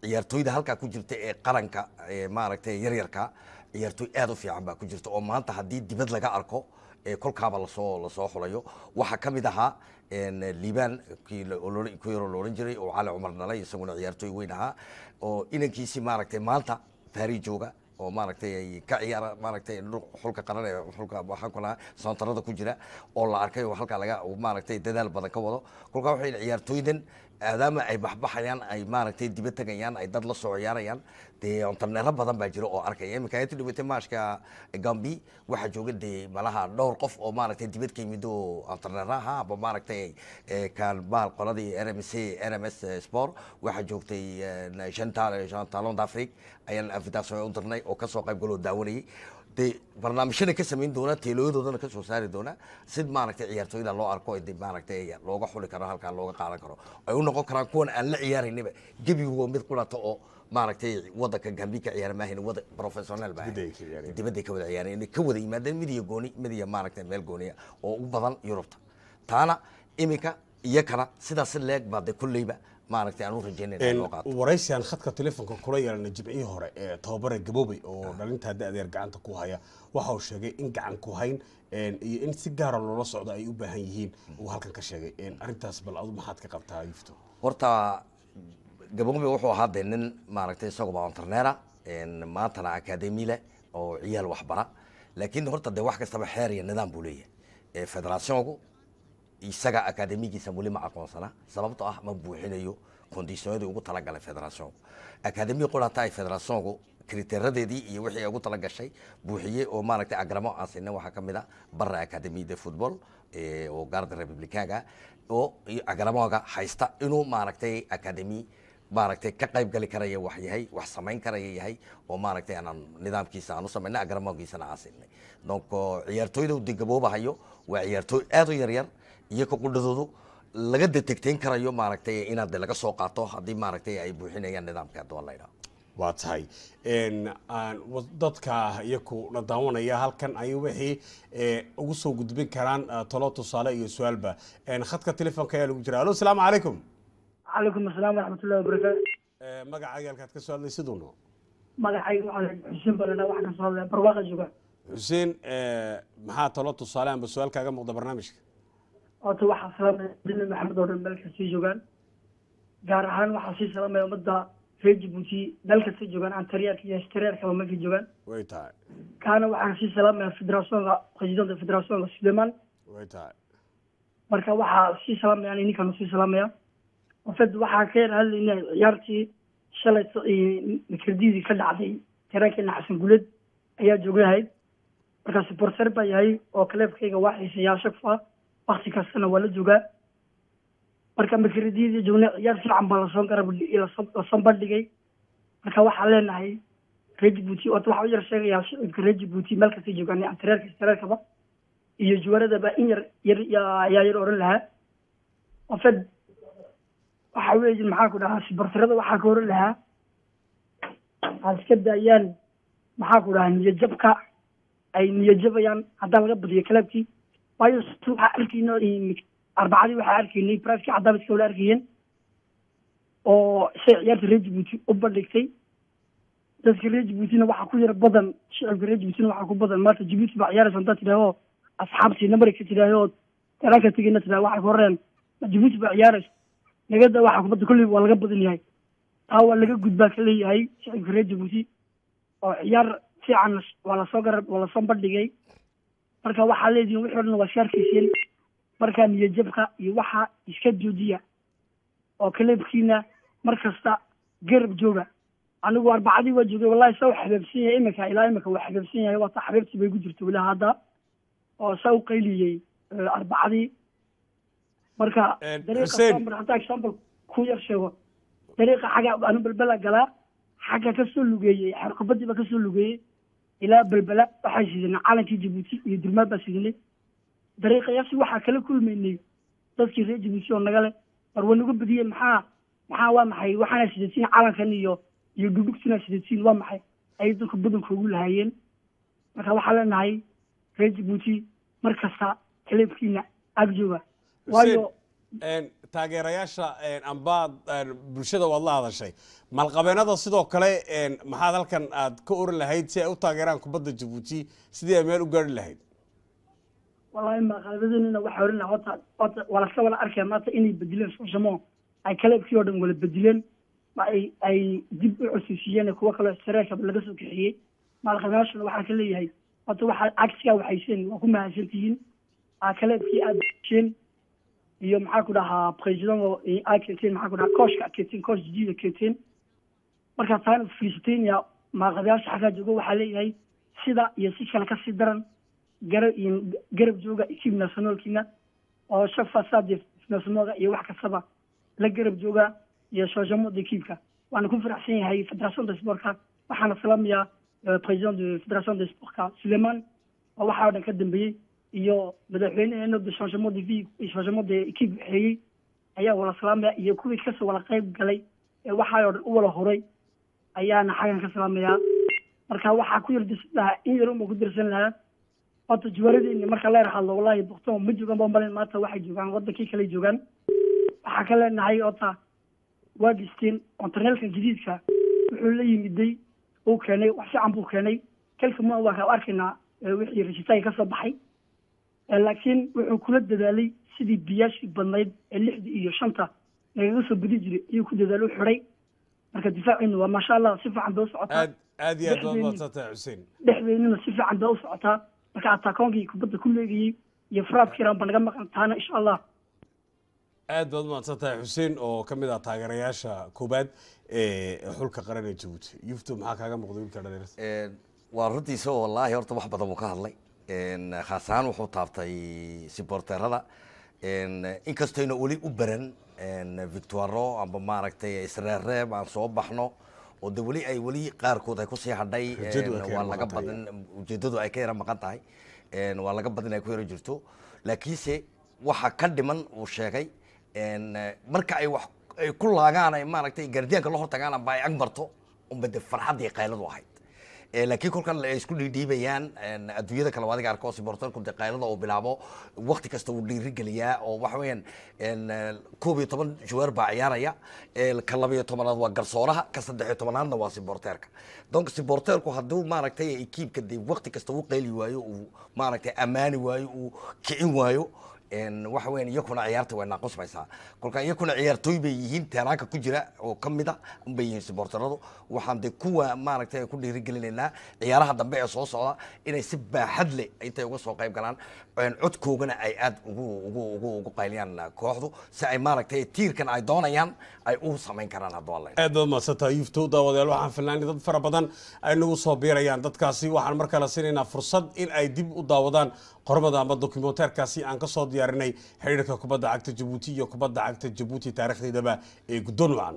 ciyaartooyda halkaa ku jirta ee qaranka ee maaragtay yaryarka ciyaartooy aad u fiican baa ku jirta oo maanta haddii dibad laga arko ee kolkaaba lasoo lasoo xulayo waxaa ka mid ahaa een, liibaan kii la- oo loola- ku yaroo la odhan jiray oo cali cumar dhalay isaguna ciyaartooy weyn ahaa oo inankiisii maaragtay maanta faari jooga oo maaragtay ay ka ciyaara maaragtay dhul- xulka qaran ee xulka waxaan ku lahaa soontarada ku jira oo la arkay oo halkaa laga uu maaragtay dadaal badan ka wado kolkaa waxay ciyaartooydan maadaama ay baxbaxayaan ay maaragtay diba tegayaan ay dad la soo ciyaarayaan dee ontarneero badan baa jiro oo arkaya iminka inta dhibatay maashka gambi waxaa jooga dee malaha dhowr qof oo maaragtay dibad ka yimid oo ontarneero ahaa aba maaragtay eh, kaan baal qoladii r m c r m s sport waxaa joogtay eh, shan taal- shan talon d'afrique ayaan invitation u dirnay oo kasoo qayb galoo daawanayay dee barnaamijyada ka samayn doona teelooyadoodana ka soo saari doona sid maaragtay ciyaartooyda loo arko de maaragtay looga xuli karo halkaa looga qaadan karo ay u noqon karaan kuwan aan la ciyaaraynaba gebigu mid qurata oo maaragtay wadanka gambi ka ciyaara maahayn wada professional baa Dibadda ay ka ciyaareen. dibadday ka wada ciyaareen inay ka wada yimaadeen mid iyo gooni mid iyo maaragtay meel gooniya oo u badan yurubta taana iminka iyo kana sidaas leeg baa de kolleyba maaragtay aan u rajaynayna in loo qaato waraysigan khadka telefoonka kula yeelana jimcihii hore ee tababare gaboobey oo dhalintaa da-deer gacanta ku haya waxa uu sheegay in gacan ku hayn een, iyo in si gaara loola socdo ay u baahan yihiin uu halkan ka sheegay een, arrintaas bal adu maxaad ka qabtaa yufto horta gaboobe wuxuu ahaa dee nin maaragtay isaguba ontarneera maantana akademi leh oo ciyaal waxbara laakiin horta dee wax kastaba xeer iyo nidaam buu leeyahay Eh, federationku isaga akademigiisa weli ma aqoonsana sababtoo ah ma buuxinayo kondisiyonadii ugu talagalay federationku akademi qurata ay federationku kriteeradeedii iyo wixii ay ugu talagashay buuxiyey oo maaragtay agramo aan sinay waxaa ka mid a barra academy de football eh, oo gaarda republicaga oo iyo agramoga haysta inuu maaragtay academy maaragtay ka qayb gali karaya wax yahay wax samayn karaya yahay oo maaragtay aanan nidaamkiisa aan u samaynay agramogiisana aan siinay donc oo ciyaartooyda de gaboobahayo waa ciyaartooy aad u yaryar iyo ka qudhadoodu laga detegteyn karayo maaragtay inaad de laga soo qaato haddii maaragtay ay buuxinayaan nidaamka haddii la yidhaho waa tahay een, aan wa- dadka iyaku na daawanaya halkan ay wixii ee, ugu soo gudbin karaan ah, talo tusaale iyo su-aalba Een, khadka telefoonka ayaa lagu jira alo asalaamu calaykum calaykum asalaam waraxmatullahi wabarakaatu Ee, magacaaga halkaad ka soo hadlay siduuno magacayga waxaa xuseen balena waxaa kasoo hadlaya barwaaqa jooga xuseen ee, maxaa talo tusaale amba su-aal kaaga muuqda barnaamijka horta waxaa salaamaya dini maxamed oo dhan meel kastay joogaan gaar ahaan waxaa sii salaamaya ummadda reer jabuuti meel kastay joogaan antaryaarka iyo hestareerkaba meelkay joogaan way tahay kaana waxaan sii salaamaya federationka presidenta federationka suleiman way tahay marka waxaa sii salaamaya ani ninkan sii salaamaya ofed waxaa ka yar hadlaynay ciyaartii shalay mikradiidii ka dhacday tareenkeena xasan guled ayaa joogahay marka supporter baa yahay oo kaleebkayga waa xiisayaasha ku ah wakti kastana waa la joogaa marka mikradiidii joognay ciyaar fiican baa lasoo garab lasoo bandhigay marka waxaan leenahay reer jabuuti horta waxaa u yar sheegayaa shicibka reer jabuuti meel kastay joogaan antareerka istareerkaba iyo juwaradaba in yar yar yaa yaa yar oran lahaa ofed waxa weeye maxaa ku dhahaa sibartirada waxaa ka oran lahaa aad iska daayaan maxaa ku dhahaa niyajabka ay niyajabayaan haddaan laga badiyo kalaabkii waayo s- waxaa arkayno arbacadii waxaa arkaynay brifkii caddaaba iska wala arkayeen oo shay ciyaarta reer jabuuti u bandhigtay dadka reer jabuutina waxaa ku yar badan shicibka reer jabuutina waxaa ku badan maanta jabuuti baa ciyaaraysa haddaad tidhaaho asxaabtii namari ka tidhaaho talaanka tegayna tidhaho waxay ku horeen jabuuti baa ciyaaraysa nagada waxaa kubadda kolley waa laga badan yahay taa waa laga gudbaa ka leeyahay shicibka reer jabuuti oo ciyaar fiican waa lasoo garab waa lasoo bandhigay marka waxaa leedihin wixii o dhan waa iska arkayseen marka niyajabka iyo waxa iska joojiya oo kaleebkiina mar kasta garab jooga anigu arbacadii waa joogay wallahi saa u xabeebsan yahay iminka ilaa iminka waa xabeebsan yahay waata xabeebtii bay ku jirta weli hadda oo saa u qayliyey eh, arbacadii marka Eh, dariiqa Hussein. Sambir, haddaan example ku yar sheego dariiqa xagga anu belbela galaa xagga kasoo lugeeyey xerkubadii baa kasoo lugeeyey ilaa belbela waxaa sidinay calankii jabuuti iyo durmaad baa sidinay dariiqayaasi waxaa kala kulmaynay dadkii reer jabuuti oo naga leh war waa nagu badiyey maxaa maxaa waa maxay waxaana sidatiin calankan iyo iyo dhudhugtina sidatiin waa maxay ayay dadku badanka ugu lahaayeen marka waxaa leenahay reer jabuuti mar kasta kaleebkiina ag jooga waayo een, taageerayaasha een, amba een, bulshada waad la hadashay malqabeenada sidoo kale een, maxaad halkan aad ka oran lahayd si ay u taageeraan kubadda jabuuti sidii ay meel u gaari lahayd wallahi maqaabadeenina waxaa oran lahaa horta horta waa laska wala arkaya maanta inay bedileen soosamo ay kaleebkii oo dhan wala bedileen ma ay ay dib u cusisiiyeen kuwo kaloo sareerka laga soo kaxiyey maalqabeyaashana waxaan ka leeyahay horta waxaa cagsigaa waxayseen waa ku mahadsan tihiin aa kaleebkii aad besheen iyo maxaa ku dhahaa president oo aa keenteen maxaa ku dhahaa kooshka aad keenteen koosh jidida keenteen markaa taana fiirsateen yaa maalqabeyaasha xaggaa jooga waxaa leeyahay sida iyo si kale kasii daran garab iyo garab jooga ekib nationalkiina oo shaq fasaad nationalka iyo wax kastaba la garab jooga iyo shooshamada ekibka waana ku faraxsan yahay federation de sportka waxaana salaamayaa eh, president de federation de sportka suleiman oo waxaa oo dhan ka dambeeyey iyo madaxweyneheena de changement de vie changement de ekib waxeeyey ayaa wala salaamaya iyo kuwii kasoo wala qayb galay ee waxaa oo dhan u wala horay ayaana xaggan ka salaamayaa marka waxaa ku yar dirsan lahaa in yar uma ku dirsan lahaa horta jawaaradeenni marka leer hadlo wallahi bukto ma joogaan baa malin maanta waxay joogaan wadankii kale joogaan waxaa ka leenahay horta waa dhisteen ontarneelkan jadiidka wuxuu la yimiday uu keenay wax fiican buu keenay kelka ma waa ka arkaynaa eh, wixii rashitaanka kasoo baxay Eh, laakiin wuxuu kula dadaalay sidii biyaashii badnayd ee lixda iyo shanta nagaga soo bedi jiray ayuu ku dadaalo xiday marka difaaciinu waa maasha allah si fiican bay u socotaa aad aad iyo aad baad Dhexdeeni. mahadsantahay xuseen dhexdeennina si fiican bay u socotaa marka ataakonkii kubadda ku leegayey iyo faraabkiiran ba naga maqan taana insha allah aad baad mahadsan tahay xuseen oo ka mid ah taageerayaasha koobaad ee xulka qaran ee jabuuti yufto maxaa kaaga muuqda wiilka dhalinyarada Een, waa runtiisa oo wallaahi horta wax badan buu ka hadlay Een, khaas ahaan wuxuu taabtay siborteerada inkastayna weli u baran een, victoiro amba maaragtay isreerreeb aan soo baxno oo de weli ay weli qaarkood ay kusii hadhay Ujeedadu ay een, ka waa yara laga maqan tahay. badan ujeedadu ay ka yara maqan tahay Een, waa laga badan ay ku yara jirto laakiinse waxa ka dhiman uu sheegay een, marka ay wax ay ku laagaan ay maaragtay gaardiyaanka la hortagaan amba ay ag marto unba de farxaddii qayladu ahayd Eh, laakiin kolkan ay isku dhiidhiibayaan een, adduunyada kale waa adiga arko sibortarku de qaylada uu bilaabo waqti kasta uu dhiirigeliyaa oo waxa weeyaan een, eh, koob iyo toban juweer baa ciyaaraya Eh, ka laba iyo tobanaad waa garsooraha ka saddex iyo tobanaadna waa siborteerka donc siborteerku hadduu maaragtay ekiibka de waqti kasta uu qayli waayo uu maaragtay ammaani waayo uu kicin waayo een, waxa weeyaan iyakuna ciyaarta way naaqusmaysaa kolka iyakuna ciyaartooy bay yihiin teeraanka ku jira oo ka mid a unbay yihiin sibortaradu waxaan de kuwa maaragtay ku dhiirigelinaynaa ciyaaraha dambe ee soo socda inay si baaxad leh intay uga soo qayb galaan een, codkoogana ay aad ugu ugu ugu ugu qayliyaan kooxdu si ay maaragtay tiirkan ay doonayaan ay u samayn karaan hadduu alla aad baad mahadsan tahay yufto daawadayaal waxaan filnaanay dad fara badan ay nagu soo biirayaan dadkaasi waxaan mar kale siinaynaa fursad in ay dib u daawadaan qormada ama dokumenteerkaasi aan ka soo diyaarinay xiriirka kubadda cagta jabuuti iyo kubadda cagta jabuuti taariikhdeedaba ee guddoon wacan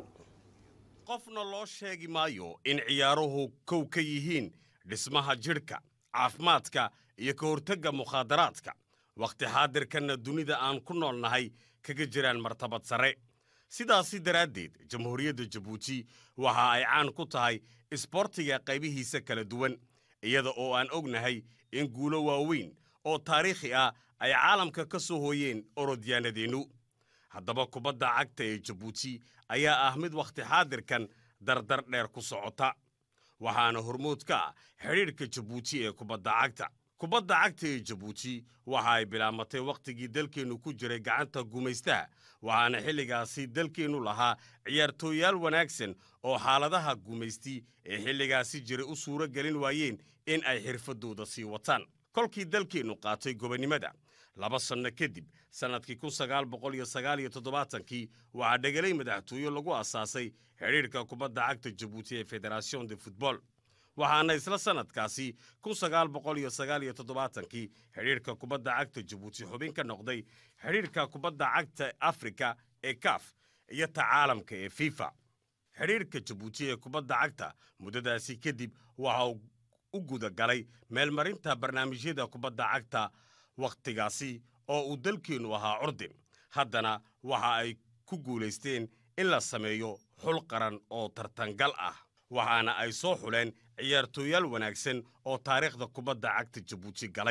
qofna loo sheegi maayo in ciyaaruhu kow ka yihiin dhismaha jidhka caafimaadka iyo ka hortagga mukhaadaraadka wakhti xaadirkanna dunida aan ku nool nahay kaga jiraan martabad sare sidaasi daraaddeed jamhuuriyadda jabuuti waxa ay caan ku tahay isboortiga qaybihiisa kala duwan iyada oo aan ognahay in guulo waaweyn oo taariikhi ah ay caalamka ka soo hooyeen orodyaanadeennu haddaba kubadda cagta ee jabuuti ayaa ah mid wakhti xaadirkan dardar dheer ku socota waxaana hormood ka ah xidhiidhka jabuuti ee kubadda cagta kubadda cagta ee jabuuti waxa ay bilaamatay wakhtigii dalkeennu ku jiray gacanta gumaystaha waxaana xilligaasi dalkeennu lahaa ciyaartooyaal wanaagsan oo xaaladaha gumaysti ee xilligaasi jiray u suuro gelin waayeen in ay xirfaddooda sii wataan kolkii dalkeennu qaatay gobonnimada laba sanno kadib sannadkii kun sagaal boqol iyo sagaal iyo toddobaatankii waxaa dhegelay madaxtooye lagu asaasay xidhiidhka kubadda cagta jabuuti ee federation de futbol waxaana isla sannadkaasi kun sagaal boqol iyo sagaal iyo toddobaatankii xidhiidhka kubadda cagta jabuuti xubin ka noqday xidhiidhka kubadda cagta afrika ee kaf iyo ta caalamka ee fifa xidhiidhka jabuuti ee kubadda cagta muddadaasi kadib waxa uu u guda galay meelmarinta barnaamijyada kubadda cagta wakhtigaasi oo uu dalkeennu ahaa curdin haddana waxa ay ku guulaysteen in la sameeyo xul qaran oo tartangal ah waxaana ay soo xuleen ciyaartooyaal wanaagsan oo taariikhda kubadda cagta jabuuti galay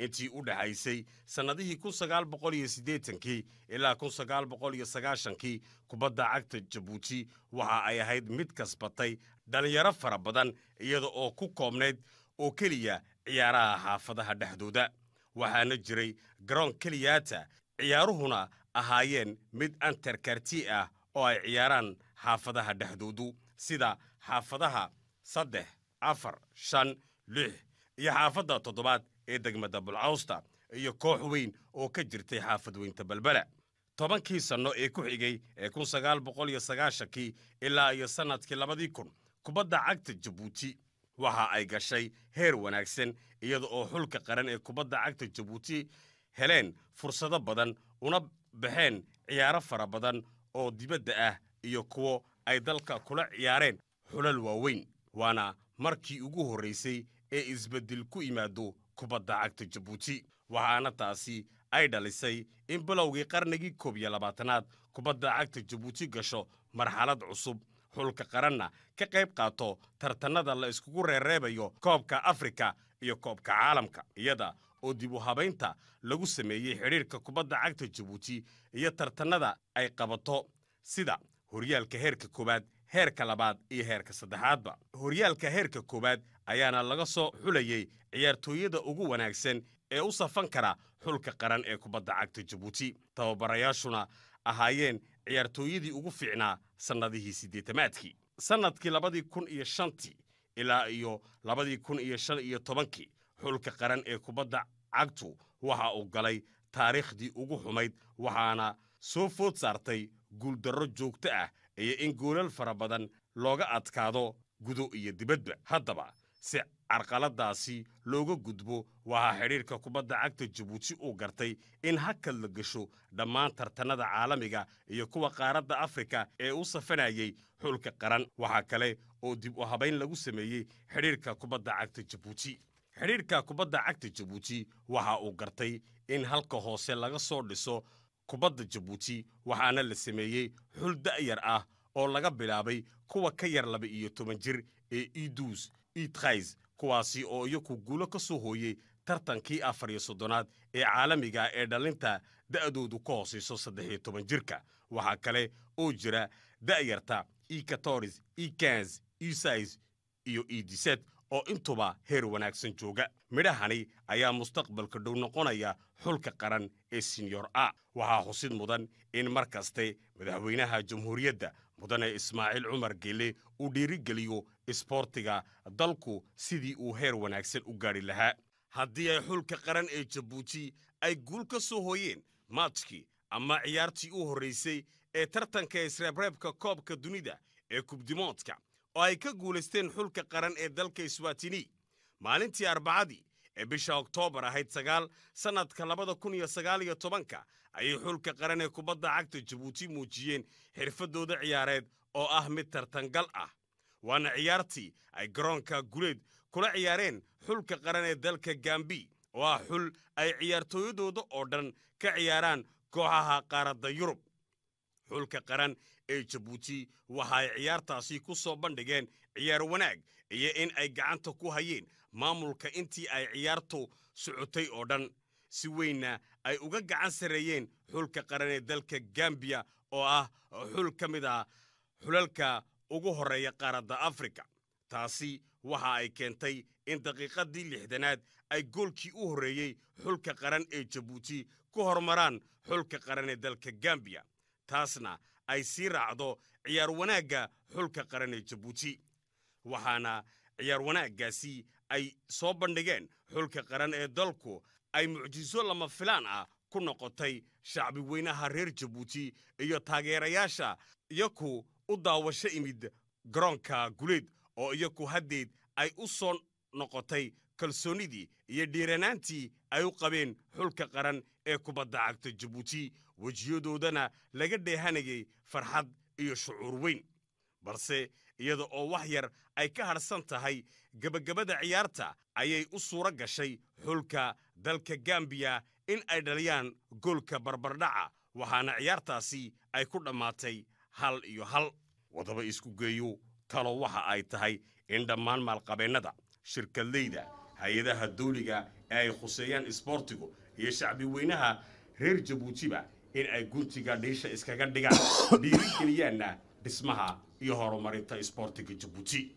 intii u dhexaysay sannadihii kun sagaal boqol iyo siddeetankii ilaa kun sagaal boqol iyo sagaashankii kubadda cagta jabuuti waxa ay ahayd mid kasbatay dhallinyaro fara badan iyada oo ku koobnayd oo keliya ciyaaraha xaafadaha dhexdooda waxaana jiray garoon keliyaata ciyaaruhuna ahaayeen mid antarkarti ah oo ay ciyaaraan xaafadaha dhexdoodu sida xaafadaha saddex afar shan lix iyo xaafadda toddobaad ee degmada bulcawsta iyo koox weyn oo ka jirtay xaafad weynta balbela tobankii sanno ee ku xigay ee kun sagaal boqol iyo sagaashankii ilaa iyo sannadkii labadii kun kubadda cagta jabuuti waxa ay gashay heer wanaagsan iyada oo xulka qaran ee kubadda cagta jabuuti heleen fursado badan una baxeen ciyaaro fara badan oo dibadda ah iyo kuwo ay dalka kula ciyaareen xulal waaweyn waana markii ugu horraysay ee isbeddel ku yimaado kubadda cagta jabuuti waxaana taasi ay dhalisay in bilowgii qarnigii koob iyo labaatanaad kubadda cagta jabuuti gasho marxalad cusub xulka qaranna ka qayb qaato tartannada la iskugu reereebayo koobka afrika iyo koobka caalamka iyada oo dib u habaynta lagu sameeyey xidhiirka kubadda cagta jabuuti iyo tartannada ay qabato sida horyaalka heerka koowaad heerka labaad iyo heerka saddexaadba horyaalka heerka koowaad ayaana laga soo xulayey ciyaartooyada ugu wanaagsan ee u safan kara xulka qaran ee kubadda cagta jabuuti tababarayaashuna ahaayeen ciyaartooyadii ugu fiicnaa sannadihii siddeetamaadkii sannadkii labadii kun iyo shantii ilaa iyo labadii kun iyo shan iyo tobankii xulka qaran ee kubadda cagtu waxa uu galay taariikhdii ugu xumayd waxaana soo food saartay guuldarro joogto ah iyo in goolal fara badan looga adkaado gudo iyo dibadba haddaba si carqaladaasi looga gudbo waxaa xidhiirka kubadda cagta jabuuti uu gartay in hakad la gasho dhammaan tartannada caalamiga iyo kuwa qaaradda afrika ee u safanayey xulka qaran waxaa kale oo dib u habayn lagu sameeyey xidhiirka kubadda cagta jabuuti xidhiirka kubadda cagta jabuuti waxa uu gartay in halka hoose laga soo dhiso kubadda jabuuti waxaana la sameeyey xul da'yar ah oo laga bilaabay kuwa ka yar laba iyo toban jir ee iduus itrays kuwaasi oo iyaku guulo ka soo hooyey tartankii afar iyo soddonaad ee caalamiga ee dhallinta da'doodu ka hoosayso saddex iyo toban jirka waxaa kale oo jira da'yarta e katoris e kans e sais iyo e diset oo intuba heer wanaagsan jooga midhahani ayaa mustaqbalka dhow noqonaya xulka qaran ee senyor a waxaa xusid mudan in mar kaste madaxweynaha jamhuuriyadda mudane ismaaciil cumar geele uu dhiirigeliyo isboortiga dalku sidii uu heer wanaagsan u gaadhi lahaa haddii ay xulka qaran ee jabuuti ay guul ka soo hooyeen maajkii ama ciyaartii u horraysay ee tartanka isreebreebka koobka dunida ee kubdimoodka oo ay ka guulaysteen xulka qaran ee dalka iswatini maalintii arbacadii ee bisha oktoobar ahayd sagaal sannadka labada kun iyo sagaal iyo tobanka ayay xulka qaran ee kubadda cagta jabuuti muujiyeen xirfaddooda ciyaareed oo ah mid tartangal ah waana ciyaartii ay garoonka guleed kula ciyaareen xulka qaran ee dalka gambi oo ah xul ay ciyaartooyadooda oo dhan ka ciyaaraan kooxaha qaaradda yurub xulka qaran ee jabuuti waxa ay ciyaartaasi ku soo bandhigeen ciyaar wanaag iyo in ay gacanta ku hayeen maamulka intii ay ciyaartu socotay oo dhan si weynna ay uga gacan sarreeyeen xulka qaran ee dalka gambiya oo ah xul ka mid ah xulalka ugu horreeya qaaradda afrika taasi waxa ay keentay in daqiiqaddii lixdanaad ay goolkii u horreeyey xulka qaran ee jabuuti ku hormaraan xulka qaran ee dalka gambiya taasna ay sii raacdo ciyaar wanaagga xulka qaran ee jabuuti waxaana ciyaar wanaaggaasi ay soo bandhigeen xulka qaran ee dalku ay mucjiso lama filaan ah ku noqotay shacbi weynaha reer jabuuti iyo taageerayaasha iyaku u daawasho imid garoonka guleed oo iyaku haddeed ay u soo noqotay kalsoonnidii iyo dhiiranaantii ay u qabeen xulka qaran ee kubadda cagta jabuuti wejiyadoodana laga dheehanayay farxad iyo shucuur weyn balse iyada oo wax yar ay ka hadhsan tahay gebagabada ciyaarta ayay u suuro gashay xulka dalka gambiya in ay dhaliyaan goolka barbardhaca waxaana ciyaartaasi ay ku dhammaatay hal iyo hal wadaba isku geeyo talo waxa ay tahay in dhammaan maalqabeennada shirkadleyda hay-adaha dawliga ee ay khuseeyaan isboortigu iyo shacbi weynaha reer jabuutiba in ay guntiga dhiisha iskaga dhigaan dhiirigeliyaanna dhismaha iyo horumarinta isboortiga jabuuti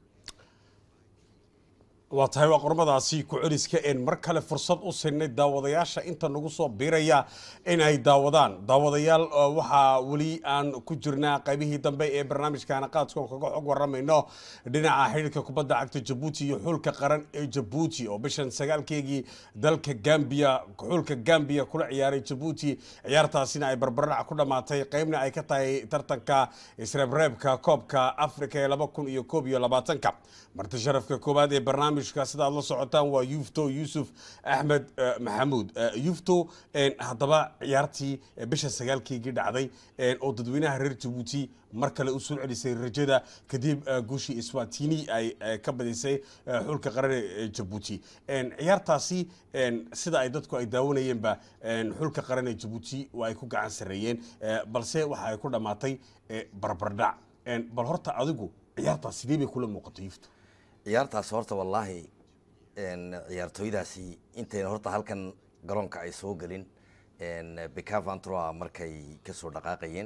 waa tahay waa qormadaasi ku celiska een mar kale fursad u siinay daawadayaasha inta nagu soo biiraya in ay daawadaan daawadayaal waxaa weli aan ku jirnaa qaybihii dambe ee barnaamijkaana qaadkoon kaga xog waramayno dhinaca xidhiirka kubadda cagta jabuuti iyo xulka qaran ee jabuuti oo bishan sagaalkeegii dalka gambia xulka gambia kula ciyaaray jabuuti ciyaartaasina ay barbardhac ku dhammaatay qaybna ay ka tahay tartanka isreebreebka koobka afrika ee laba kun iyo koob iyo labaatanka marti sharafka koowaad ee barnaamij sida aad la socotaan waa yufto yuusuf axmed maxamuud yufto haddaba ciyaartii bisha sagaalkeygii dhacday oo dadweynaha reer jabuuti mar kale u soo celisay rajada kadib guushii iswatini ay ka badisay xulka qaran ee jabuuti ciyaartaasi sida ay dadku ay daawanayeenba xulka qaran ee jabuuti waa ay ku gacan sarreeyeen balse waxa ay ku dhammaatay barbardhac bal horta adigu ciyaartaas sidee bay kula muuqatay yufto ciyaartaas horta wallaahi ciyaartooydaasi intayna horta halkan garoonka ay soo gelin becavantroa markay kasoo dhaqaaqayeen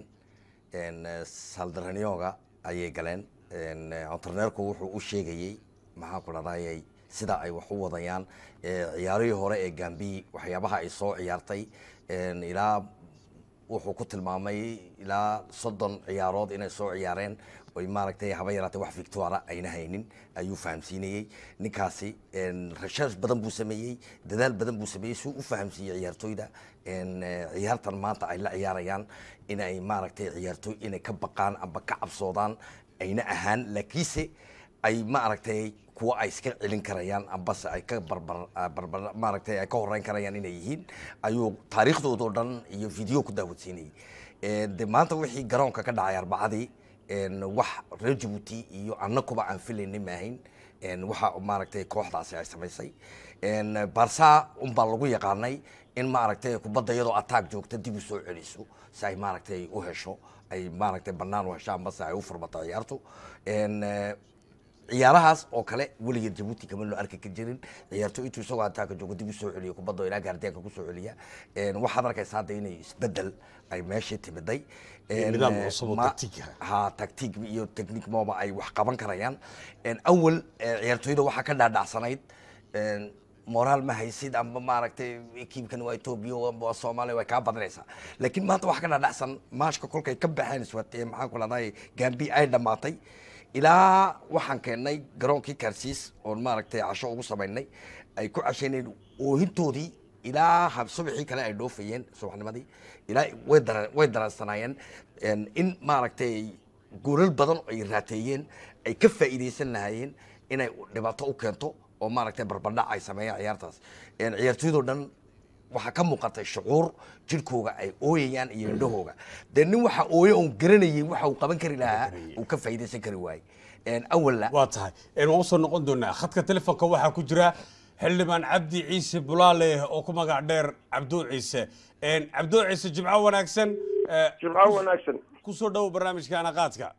saldaranyoga ayay galeen ontarneerku wuxuu u sheegayey maxaan ku dhadayay sida ay wax u wadayaan ciyaarihii hore ee gambi waxyaabaha ay soo ciyaartay ilaa wuxuu ku tilmaamay ilaa soddon ciyaarood inay soo ciyaareen oy maaragtay haba yaraatay wax victoria ayna haynin ayuu fahamsiinayey ninkaasi rashash badan buu sameeyey dadaal badan buu sameeyey suu u fahamsiiyey ciyaartooyda ciyaartan maanta ay la ciyaarayaan inay maaragtay ciyaartooy inay ka baqaan amba ka cabsoodaan ayna ahaan laakiinse ay maaragtay kuwa ay iska celin karayaan ambase ay ka barbar barbar maaragtay ay ka horeyn karayaan inay yihiin ayuu taariikhdooda oo dhan iyo video ku daawadsiinayay de maanta wixii garoonka ka dhacay arbacadii wax reer jabuuti iyo annakuba aan filaynin maahayn waxa maaragtay kooxdaasi ay samaysay barsa unbaa lagu yaqaanay in maaragtay kubadda iyadoo attack joogta dib u soo celiso si ay maaragtay u hesho ay maaragtay bannaan u hesho ambase ay u furmato ciyaartu ciyaarahaas oo kale weligeed jabuuti kama loo arki ka jirin ciyaarto intuu isagoo ataaka joogo dib u soo celiyo kubadda ilaa gaardiyaanka ku soo celiya waxaad arkaysa hadda inay isbedel ay meeshii timiday nidaam cusub oo taktiik ah. ha taktiik iyo technique mooba ay wax qaban karayaan awal ciyaartooyda waxaa ka dhaadhacsanayd moraal ma haysid amba maaragtay ekiibkan waa etoobiya amba waa soomaaliya way kaa badanaysaa laakiin maanta waxaa ka dhaadhacsan maashka kolkay ka baxeen iswat maxaan ku lahday gambi ay dhammaatay ilaa waxaan keennay garoonkii kaarsiis oon maaragtay casho ugu samaynay ay ku cashayneen oohintoodii ilaa hab subaxii kale ay dhoofayeen subaxnimadii ilaa way dara way daransanaayeen in maaragtay goolal badan ay raateeyeen ay ka faa'iidaysan lahaayeen inay dhibaato u keento oo maaragtay barbardhac ay sameeyaan ciyaartaas ciyaartooydoo dhan waxaa ka muuqatay shucuur jirkooga ay ooyayaan iyo indhahooga dee nin waxa ooye oon garanayay waxa uu qaban kari lahaa uu ka faa'iidaysan kari waayey awalla waa tahay waan usoo noqon doonaa khadka telefoonka waxaa ku jira xildhibaan cabdi ciise bulaale oo ku magac dheer cabduu ciise cabduu ciise jimco wanaagsan jimco wanaagsan kusoo dhowo barnaamijka anaqaadka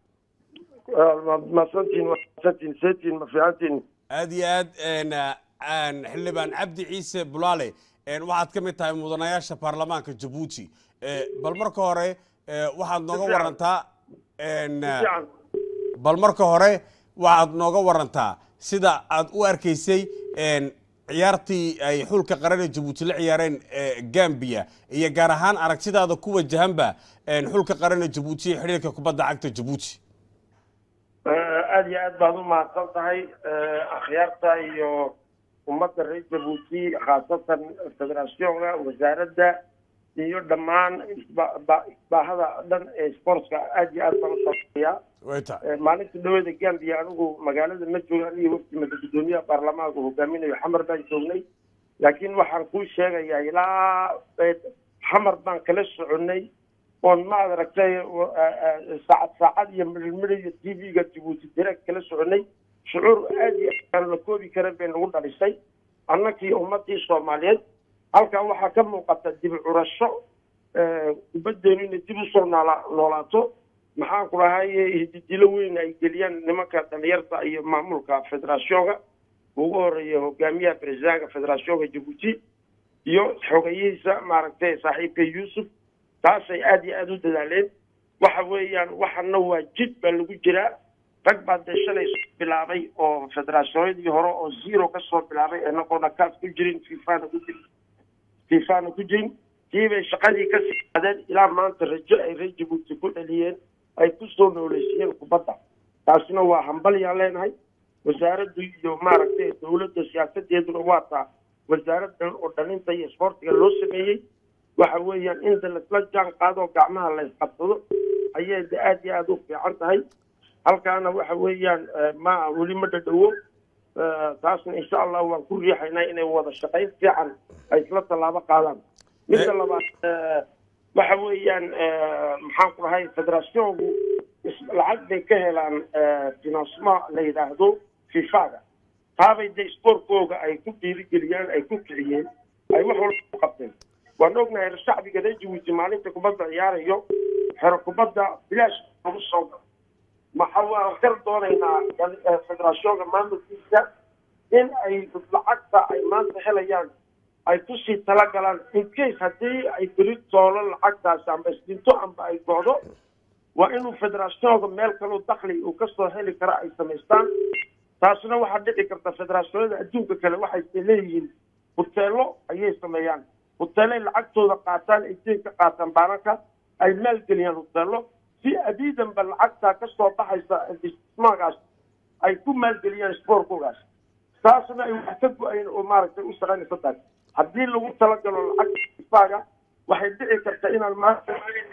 masantiin masantiin seetiin ma fiicantiin aad iyo aad xildhibaan cabdi ciise bulaale waxaad ka mid tahay mudanayaasha baarlamaanka jabuuti bal marka hore waxaad nooga fiican. warantaa fiican bal marka hore waxaad nooga warantaa sida aad u arkaysay ciyaartii ay xulka qaran ee jabuuti la ciyaareen gambia iyo gaar ahaan aragtidaada ku wajahanba xulka qaran ee jabuuti iyo xidhiirka kubadda cagta jabuuti aada iyo aad baad u mahadsan tahay akhyaarta iyo ummadda reer jabuuti khaasatan federationka wasaaradda iyo dhammaan isba- ba- isbaahada dhan ee sportska aad iyo aad baan u sameeyaa wayta maalinta dhawada gambia anigu magaalada ma jooga aniga wafti mada gudoomiyaha baarlamaanka hogaaminayo xamar baan joognay laakiin waxaan kuu sheegayaa ilaa eh, xamar baan kala soconay oon maad aragtay wa- a- a- saacad saacad iyo midhmidh iyo t v-ga jabuuti direct kala soconay shucuur aad iyo aad aan la koobi karin bay nagu dhalisay annakii ummadii soomaaliyeed halkan waxaa ka muuqata dib u curasho eh, kubaddeenu inay dib usoo noola noolaato maxaan ku lahay hididilo weyn ay geliyaan nimanka dhalinyarta iyo maamulka federationka ugu horeeya hogaamiyaha presidentka federationka jabuuti iyo xogeyihiisa maaragtay saaxiibka yuusuf taasay aada iyo aada u dadaaleen waxa weeyaan waxana waa jid baa lagu jiraa rag baa dee shalay soo bilaabay oo federationadii hore oo zero kasoo bilaabay inagoona kaas ku jirin fifana ku jirin fifana ku jirin kiibay shaqadii kasii qaadeen ilaa maanta rajo ay reer jabuuti ku dhaliyeen ay kusoo nooleysiiyeen kubadda taasina waa hambalyaan leenahay wasaaraddu iyo maaragtay dowladda siyaasadeeduna waa taa wasaaraddan oo dhalinta iyo isboortiga loo sameeyey waxa weeyaan in da lasla jaan qaado oo gacmaha la isqabsado ayay de aada iyo aada u fiican tahay halkaana waxa weeyaan ma weli ma dhadhowo taasna insha allah waan ku riixaynaa inay wada shaqayn fiican ay isla tallaabo qaadaan midda labaad waxa weeyaan maxaan ku dhahay federationku lacag bay ka helaan financement la yidhaahdo fifaga taabay de sportkooga ay ku dhiirigeliyaan ay ku kiciyeen ay wax walba ku qabteen waan ognahay shacbiga reer jabuuti maalinta kubadda ciyaarayo xero kubadda bilaash lagu soo galo maxa waan kar doonaynaa federationka maamulkiisa in ay lacagta ay maanta helayaan ay kusii talagalaan incase haddii ay beri toolo lacagtaasi amba isdinto amba ay go'do waa inuu federationka meel kaloo dakli uu kasoo heli kara ay samaystaan taasna waxaa dhici karta federationada adduunka kale waxay leeyihiin huteelo ayay sameeyaan huteelay lacagtooda qaataan ay deen ka qaataan baananka ay maalgeliyaan huteelo si abiidanba lacagtaa kasoo baxaysa istismaagaas ay ku maalgeliyaan sportkoogaas taasna ay wax ka go-ayn oo maaragtay u shaqaynaysa tahay haddii lagu talagalo lacagta ifaaga waxay dhici karta inaan maanta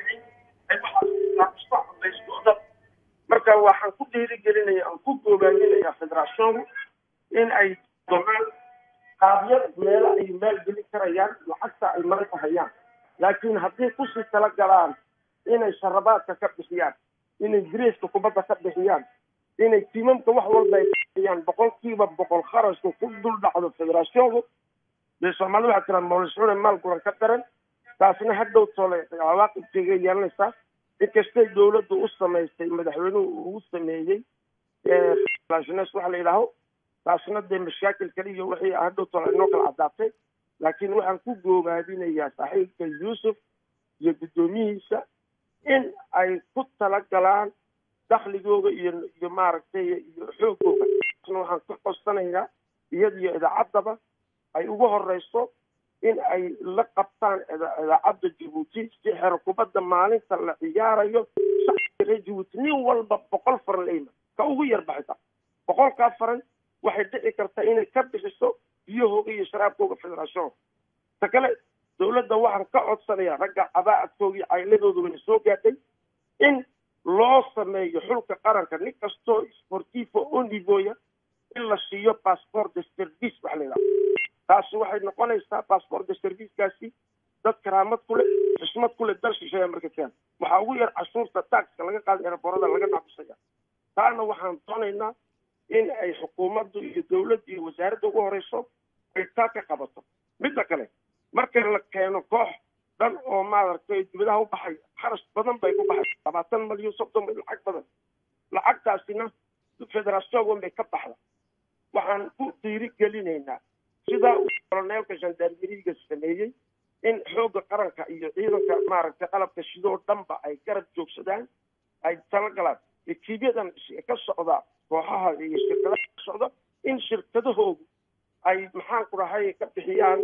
marka waxaan ku dhiirigelinaya aan ku googaaminaya federationku in ay domaan qaabyo meelo ay maalgelin karayaan lacagta ay marka hayaan laakiin haddii kusii talagalaan inay sharabaadka ka bixiyaan inay greeska kubadda ka bixiyaan inay tiimamka wax walba ay bixiyaan boqolkiiba boqol kharashka ku dul dhacdo federationku dee soomaalida waxaa tiraa mawliscune maal guran ka daran taasna hadhow tole cawaaqibkeega yeelanaysaa inkastay dowladdu u samaystay madaxweynuhu ugu sameeyey federationes waxa la yidhaaho taasna dee mashaakil kale iyo wixii hadhow tole inoo kala caddaatay laakiin waxaan ku goobaadinayaa saaxiibka yuusuf iyo guddoomiyihiisa in ay ku talagalaan dakligooga iyo iyo maaragtay iyo xoogooga taasna waxaan ka codsanayaa iyada iyo idaacaddaba ay ugu horeyso in ay la qabtaan idaacadda jabuuti si xero kubadda maalinta la ciyaarayo shacbiga reer jabuuti nin walba boqol faran layma ka ugu yar baxita boqolkaa faran waxay dhici kartaa inay ka bixiso biyahooga iyo sharaabkooga federation ta kale dowladda waxaan ka codsanayaa ragga cabaacadkooga iyo cayladooda wayna soo gaadhay in loo sameeyo xulka qaranka nin kastoo sportifo o nivoya in la siiyo passport de service waxa la yidhaha taasi waxay noqonaysaa passport de servicekaasi dad karaamad ku leh xismad ku leh dal shisheeya marka keen waxaa ugu yar cashuurta taxka laga qaada eraborada laga nacbisaya taana waxaan doonaynaa in ay xukuumaddu iyo dowladda iyo wasaaradda ugu horeyso ay taa ka qabato midda kale marka la keeno koox dhan oo maaragtay dibadaha u baxay kharash badan bay ku baxay labaatan malyan soddon lacag badan lacagtaasina federationwan bay ka baxda waxaan ku dhiiri gelinaynaa sidaa uu koloneelka gendarmeriga sameeyey in xoogga qaranka iyo ciidanka maaragtay qalabka shidoo dhanba ay garab joogsadaan ay talagalaan ekiibyadan ka socda kooxaha iyo shirkadaha ka socda in shirkadahoodu ay maxaan ku dhahay ka bixiyaan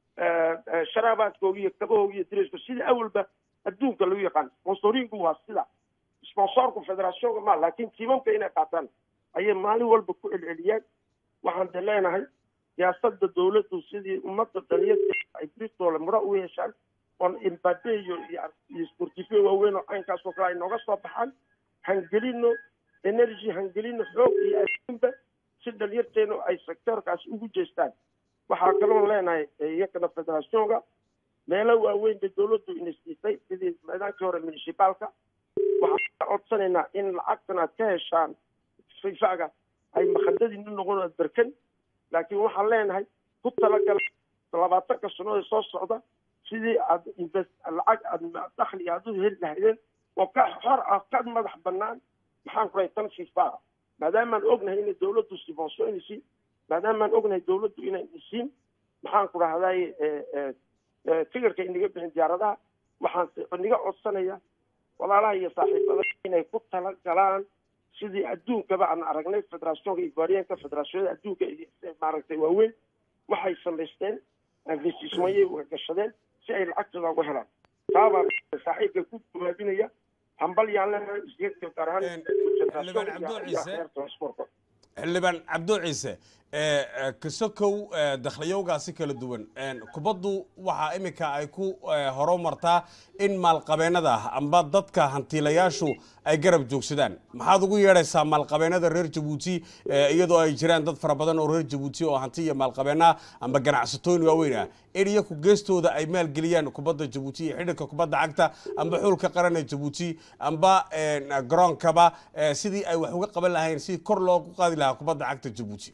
sharaabaadkooga iyo kabahooga iyo diriska sida awalba adduunka lagu yaqaan sponsorinku waa sida sponsorku federationka ma laakiin tiimamka inay qaataan ayay maalin walba ku celceliyaan waxaan de leenahay siyaasada dowladdu sidii ummadda dhaliyada ay bristol mura u yeeshaan oon imbade iyo iyo sportifyo waaweyn oo caynkaasoo kale ay nooga soo baxaan hangelino energy hangelino xoog iyo adinba si dhalinyarteenu ay sectorkaas ugu jeestaan waxaa kaloon leenahay iyakana federationka meelo waaweyn bay dowladdu inasiisay sidii meedaankii hore municipaalka waxaan ka codsanaynaa in lacagtan aad ka heshaan fifaga ay makadadiina noqon aad berkan laakiin waxaan leenahay ku talagala labaatanka sannadood soo socda sidii aad invest lacag aad dakhli aad u heli lahaydeen oo ka xor ah ka madax banaan maxaan ku rahay tan fifa maadaamaan ognahay inay dowladdu sibonsoynaysi maadaamaan ognahay dawladdu inay dhisiin maxaan ku dhahday tigirka inaga bixin diyaaradaha waxaan inaga codsanaya walaalaha iyo saaxiibada inay ku tala galaan sidii adduunkaba aan aragnay federationka ivoiriyanka federationada adduunka maaragtay waaweyn waxay samaysteen investissement uga gashadeen si ay lacagtooda uga helaan taabaa saaxiibka ku jawaabinaya hambal yaan lenahay isgeedka gaar ahaan xildhibaan cabdo ciise xildhibaan cabdo ciise kasokow dakhliyowgaasi kala duwan kubaddu waxaa iminka ay ku horumartaa in maalqabeennada amba dadka hantiilayaashu ay garab joogsadaan maxaad ugu yeedhaysaa maalqabeennada reer jabuuti iyadoo ay jiraan dad fara badan oo reer jabuuti oo hanti iyo maalqabeennaha amba ganacsatooyin waaweyn ah in iyaku geestooda ay maalgeliyaan kubadda jabuuti iyo xidhiirka kubadda cagta amba xulka qaran ee jabuuti amba garoonkaba sidii ay wax uga qaban lahayn sidii kor loogu qaadi lahaa kubadda cagta jabuuti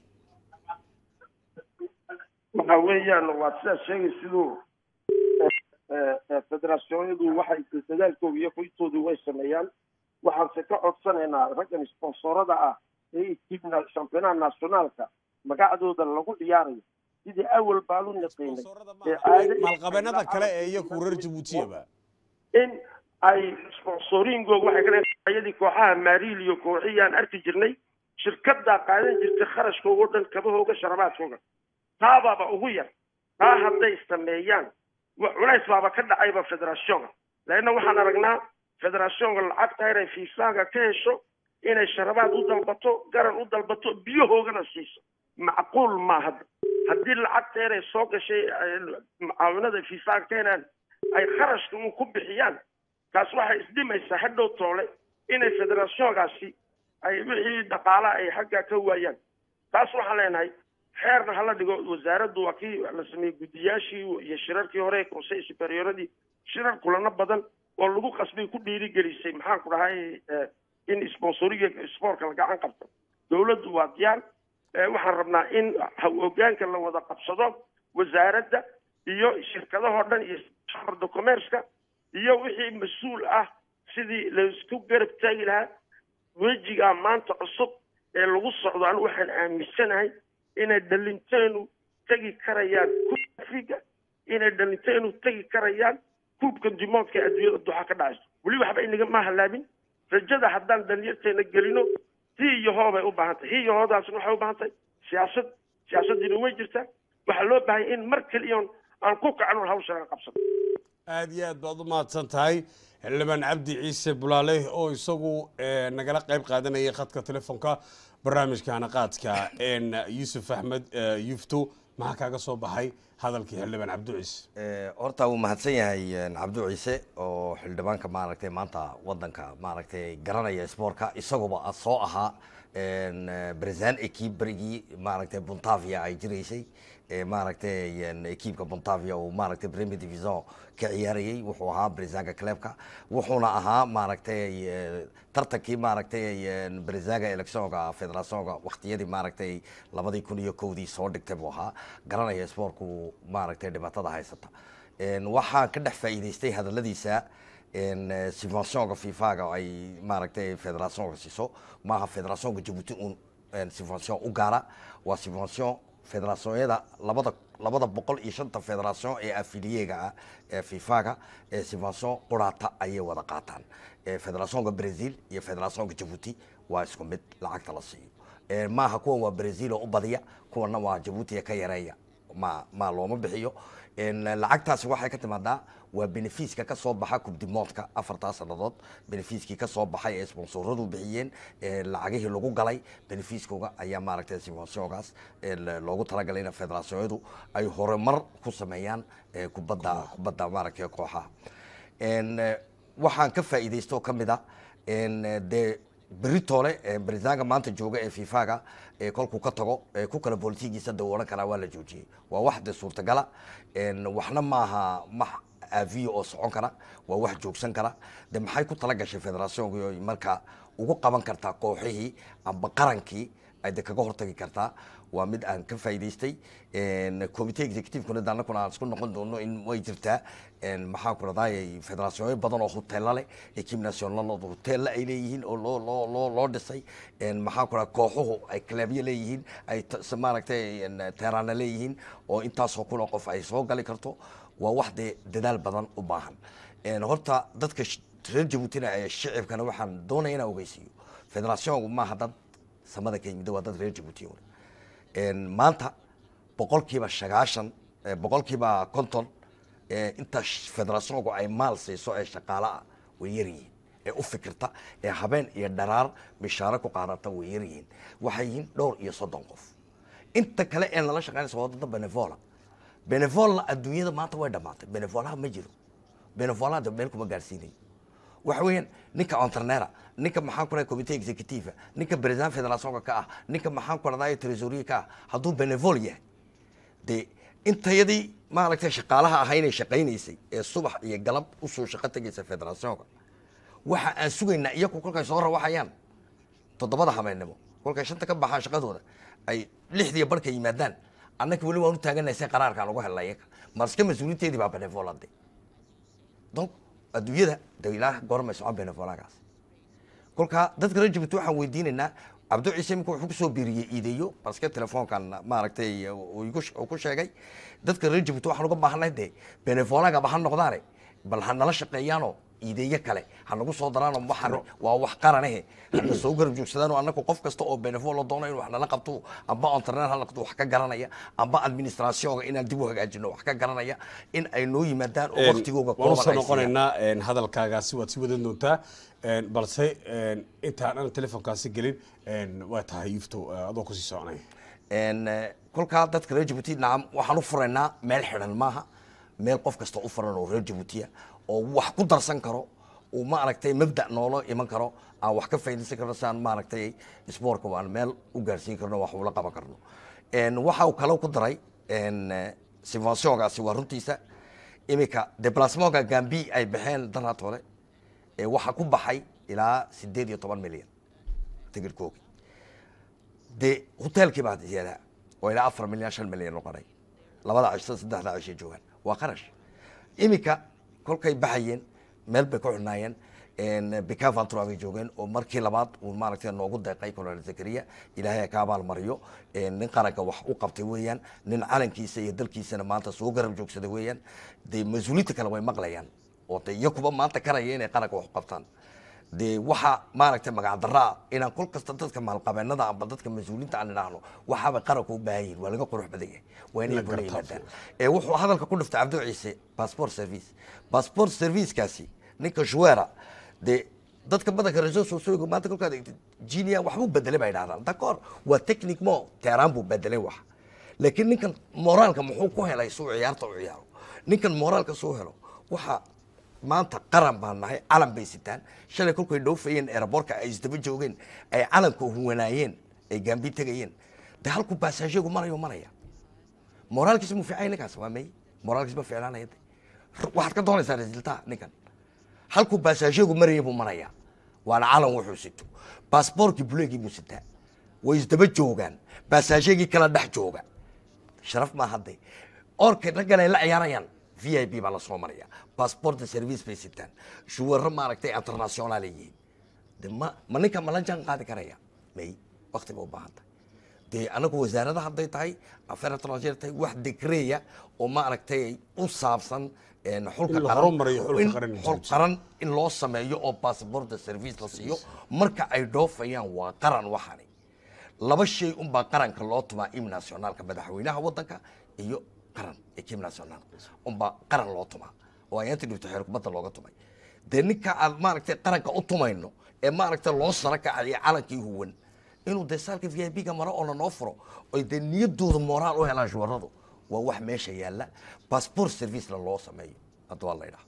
waxa weeyaan waa sidaad sheegay siduu federasyonyadu waxay dadaalkooda iyo kuitoodu way sameeyaan waxaanse ka codsanaynaa raggan sponsorada ah ee tiimna shampionaha nationaalka magacdooda lagu ciyaarayo sidii awal baan u naqaynay ee caado maalqabeennada kale ee iyaku reer jabuutiyaba in ay sponsoringooga waxay ka ayadii kooxaha maariil iyo kooxihii aan arki jirnay shirkadaa qaadan jirtay kharashkooga o dhan kabahooga sharabaadkooga taabaaba ugu yar taa hadday sameeyaan culays baaba ka dhacayba federationka leanna waxaan aragnaa federationka lacagta inay fiisaaga ka hesho inay sharabaad u dalbato garan u dalbato biyahoogana siiso macquul ma hadda haddii lacagta inay soo gashay mucaawinada fiisaaga ka helaan ay kharashka un ku bixiyaan taas waxay isdhimaysaa hadhow toole inay federationkaasi ay wixii dhaqaalaha ay xaggaa ka waayaan taas waxaan leenahay xeerna hala dhigo wasaaraddu waa kii la sameeyey guddiyaashii iyo shirarkii hore conseil superioradii shirar kulano badan oo lagu qasbay ku dhiirigelisay maxaan ku dhahay in sponsoriga sportka la gacan qabto dawladdu waa diyaar waxaan rabnaa in hogaanka la wada qabsado wasaaradda iyo shirkadahoo dhan iyo shamarda commerceka iyo wixii mas-uul ah sidii laisku garab taagi lahaa wejigaa maanta cusub ee lagu socdo anigu waxaan aaminsanahay inay dhalinteenu tegi karayaan kuubka afriga inay dhalinteenu tegi karayaan kuubka dimoodka adduunyada duxa ka dhacayso weli waxba inaga ma halaabin rajada haddaan dhalinyarteena gelino hi iyo hoo bay u baahan tahay hi iyo hoodaasna waxay u baahan tahay siyaasad siyaasadiina way jirtaa waxaa loo baahanya in mar keliyoon aan ku kacno hawshaan qabsano aada iyo aad baad u mahadsan tahay xildhibaan cabdi ciise bulaale oo isagu nagala qayb qaadanayay khadka telefoonka barnaamijka hanaqaadka yuusuf axmed yufto maxaa kaaga soo baxay hadalkii xildhibaan cabdu ciise horta wuu mahadsan yahay cabdu ciise oo xildhibaanka maaragtay maanta wadanka maaragtay garanaya sportka isaguba soo ahaa bresaan ekib berigii maaragtay buntavia ay jiraysay maaragtay ekiibka buntavia uu maaragtay premier division ka ciyaarayay wuxuu ahaa bresaga clebka wuxuuna ahaa maaragtay tartankii maaragtay bresaga electionka federationka waqtiyadii maaragtay labadii kun iyo kowdii soo dhigtay buu ahaa garanaya sportku maaragtay dhibaatada haysata waxaan ka dhex faa'iidaystay hadaladiisa subventionka fifaga ay maaragtay federationka siiso maaha federationka jabuuti un subvention u gaara waa subvention federationyada labada labada boqol iyo shanta federation ee afiliyega ah ee fifaga ee subvention quraata ayay wada qaataan federationka brazil iyo federationka jabuuti waa isku mid lacagta la siiyo maaha kuwan waa brazil oo u badiya kuwana waa jabuuti ka yareeya ma ma looma bixiyo lacagtaasi waxay ka timaadaa waa benefiiska ka soo baxa kubdimoodka afartaa sannadood benefiiskii ka soo baxay ee sponsoradu bixiyeen lacagihii lagu galay benefiiskooga ayaa maaragtay sponsorgaas loogu talagalay in federasyonyadu ay horumar ku sameeyaan kubadda kubadda maaragtay kooxaha waxaan ka faa'iidaysto ka mid a dee beritoole barisaanka maanta jooga ee fifaga kolkuu ka tago ku kala bolitigiisa da odhan karaa waa la joojiyey waa wax de suurtagala waxna maaha max aviyo oo socon kara waa wax joogsan kara de maxay ku tala gashay federationka marka ugu qaban kartaa kooxihii amba qarankii ay de kaga hortagi kartaa waa mid aan ka faa'iidaystay committee executive-kuna de annaguna aan isku noqon doono in way jirtaa maxaa ku radayay federaasyoonyo badan oo hoteella leh equipe nationalada hoteella ay leeyihiin oo loo loo loo loo dhisay maxaa ku radaa kooxuhu ay clubyo leeyihiin ay t- s- maaragtay teeraana leeyihiin oo intaasoo kun oo qof ay soo gali karto waa wax dee dadaal badan u baahan horta dadka sh- reer jabuutina ee shicibkana waxaan doonaya inaan ogeysiiyo federaasyoonku maaha dad samada ka yimid waa dad reer jabuuti un maanta boqolkiiba sagaashan eh, boqolkiiba konton eh, inta sh- federaasyoonku ay maal siiso ee shaqaale ah way yaryihiin ee u fikirta ee habeen iyo dharaar mishaaro ku qaadata way yaryihiin waxay yihiin dhowr iyo soddon qof inta kale ee nala shaqeynaysa waa dada benevola benevolna adduunyada maanta way dhamaatay benevolaha ma jiro benevolaha de meel kuma gaarsiinayo waxa weeyaan ninka onternera ninka maxaan ku rahay committee executive ninka president federationka ka ah ninka maxaan ku raday tresoria ka ah hadduu benevol yahay dee intayadii maaragtay shaqaalaha ahaynay shaqaynaysay ee subax iyo galab usoo shaqo tegaysa federationka waxa aan sugaynaa iyaku kolkay soo rawaxayaan toddobada habeennimo kolkay shanta ka baxaan shaqadooda ay lixdiiyo barhka yimaadaan annaka weli waan u taaganay se qaraarkaan ugu helnay iyaga marska mas-uuliinteedii baa benevolade donc adduunyada de ilaa goormay socon benevolagaas kolkaa dadka reer jabuuti waxaan weydiinaynaa cabdo ciise imika wuxuu kusoo biiriyey iideeyo baske telefoonkan maaragtay uu igu- uu ku sheegay dadka reer jabuuti waxaan uga baahanay de benevolagaba ha noqdaane bal ha nala shaqeeyaanoo iideeyo kale ha nagu soo daraanoo waxaan waa wax qaranahe hana soo garab joogsadaanoo annagu qof kasta oo benevol doono inuu wax nala qabto amba internet ha noqdo wax ka garanaya amba administrationka inaan dib u hagaajino wax ka garanaya in ay noo yimaadaan oo waqtigooga waan usoo kooban ay siiyaan. noqonaynaa een, hadalkaagaasi waad si wadan doontaa een, balse een, intaan aan telefonkaasi gelin een, waa tahay ifto eh, adoo kusii soconay En, eh, kolkaa dadka reer jabuuti nacam waxaan u furaynaa meel xidhan maaha meel qof kasta u furan oo reer jabuutiya oo wax ku darsan karo uu maaragtay mabda noola iman karo aan wax ka faa'iidaysan karno si aan maaragtay isboortka aan meel u gaarsiin karno wax ula qaban karno En, waxa uu kale ku daray en, eh, subventionkaasi waa runtiisa iminka deplasmonka gambi ay baxeen daraad hore ee waxaa ku baxay ilaa sideed iyo toban milyan tigirkoogi dee hoteelkii baa ziyaada oo ilaa afar milyan shan milyan noqonay labada cisho saddexda cishay joogaan waa qarash iminka kolkay baxayeen meel bay ku xunaayeen bikavantura bay joogeen oo markii labaad uu maaragtay noogu deeqay colonel zakariya ilaahay ka abaal mariyo nin qaranka wax u qabtay weeyaan nin calankiisa iyo dalkiisana maanta soo garab joogsada weeyaan dee mas-uuliinta kale way maqlayaan oo de iyakuba maanta karaya inay qaranka wax u qabtaan dee waxa maaragtay magac daraa inaan kol kasta dadka maalqabeenada amba dadka mas-uuliinta aan idhaahno waxaabay qaranka u baahan yihin waa laga qurux badan yahay waa inay bula yimaadaan ee wuxuu hadalka ku dhiftay cabdi ciise passport service passport servicekaasi ninka shuweera dee dadka badanka resourcesooga maanta kolkaad eegtid jinia waxbuu bedelay baa idhahdaan d'accord waa technic mo teeraan buu bedelay wax laakiin ninkan moraalka muxuu ku helay suu ciyaarta u ciyaaro ninkan moraalka suu helo waxa maanta qaran baan nahay calan bay sitaan shalay kolkay dhoofayeen eeraboorka ay isdaba joogeen ay calanka huwanaayeen ay gaambi tegayeen de halku baasaashigu marayo maraya moraalkiisa mu fiicay ninkaas waa may moraalkiisa ma fiicnaanaya de waxaad ka doonaysaa resultaa ninkan halku baasaashigu maraya buu maraya waana calan wuxuu sito baasboorkii buleegii buu sitaa way isdaba joogaan baasaashigii kala dhex jooga sharaf maa hadday orka raggan ay la ciyaarayaan v i b baa lasoo maraya passporta service bay sitaan shuwaro maaragtay international ay yihiin de ma ma ninka ma la jaan qaadi karaya may wakti ba u baahan tahay dee anagu wasaarada hadday tahay affair étranger tahay wax dekreya oo maaragtay u saabsan een, xulka In la qaran- horumariyo xulka in qaran. xul qaran in loo sameeyo oo passporta service la siiyo marka ay dhoofayaan waa qaran waxani laba shay unbaa qaranka loo tumaa im nationaalka madaxweynaha wadanka iyo qaran ekim national unbaa qaran loo tumaa oo ayaanti dhibto xeer kubadda looga tumay dee ninka aan maaragtay qaranka u tumayno ee maaragtay loo sara kacayo calankii huwan inuu dee saalka v i b ga maro oo lanoo furo oy dee niyadooda moraal u helaan shuwaradu waa wax meesha yaalla passport servicena loo sameeyo hadda waa la idhaha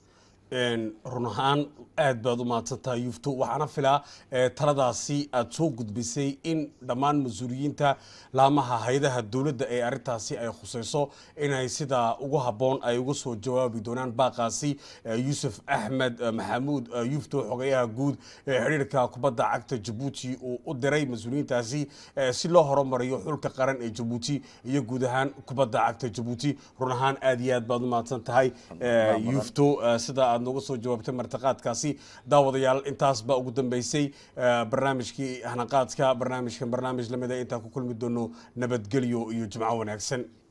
Een, run ahaan aad baad u mahadsantahay yufto waxaana filaa eh, taladaasi aad soo gudbisay in dhammaan mas-uuliyiinta laamaha haydaha dowladda ee arrintaasi ay khusayso inay sida ugu habboon ay uga soo jawaabi doonaan baaqaasi eh, yuusuf axmed eh, maxamuud eh, yufto xogayaha guud ee xidhiirka kubadda cagta jabuuti uu u diray mas-uuliyiintaasi eh, si loo horumariyo xulka qaran ee jabuuti iyo guud ahaan kubadda cagta jabuuti run ahaan aad iyo aad baad u mahadsan tahay eh, yufto eh, sida aad nooga soo jawaabtay martiqaadkaasi daawadayaal intaas baa ugu dambeysay eh, barnaamijkii hanaqaadka barnaamijkan barnaamij lamida intaan ku kulmi doono nabadgelyo iyo jimco wanaagsan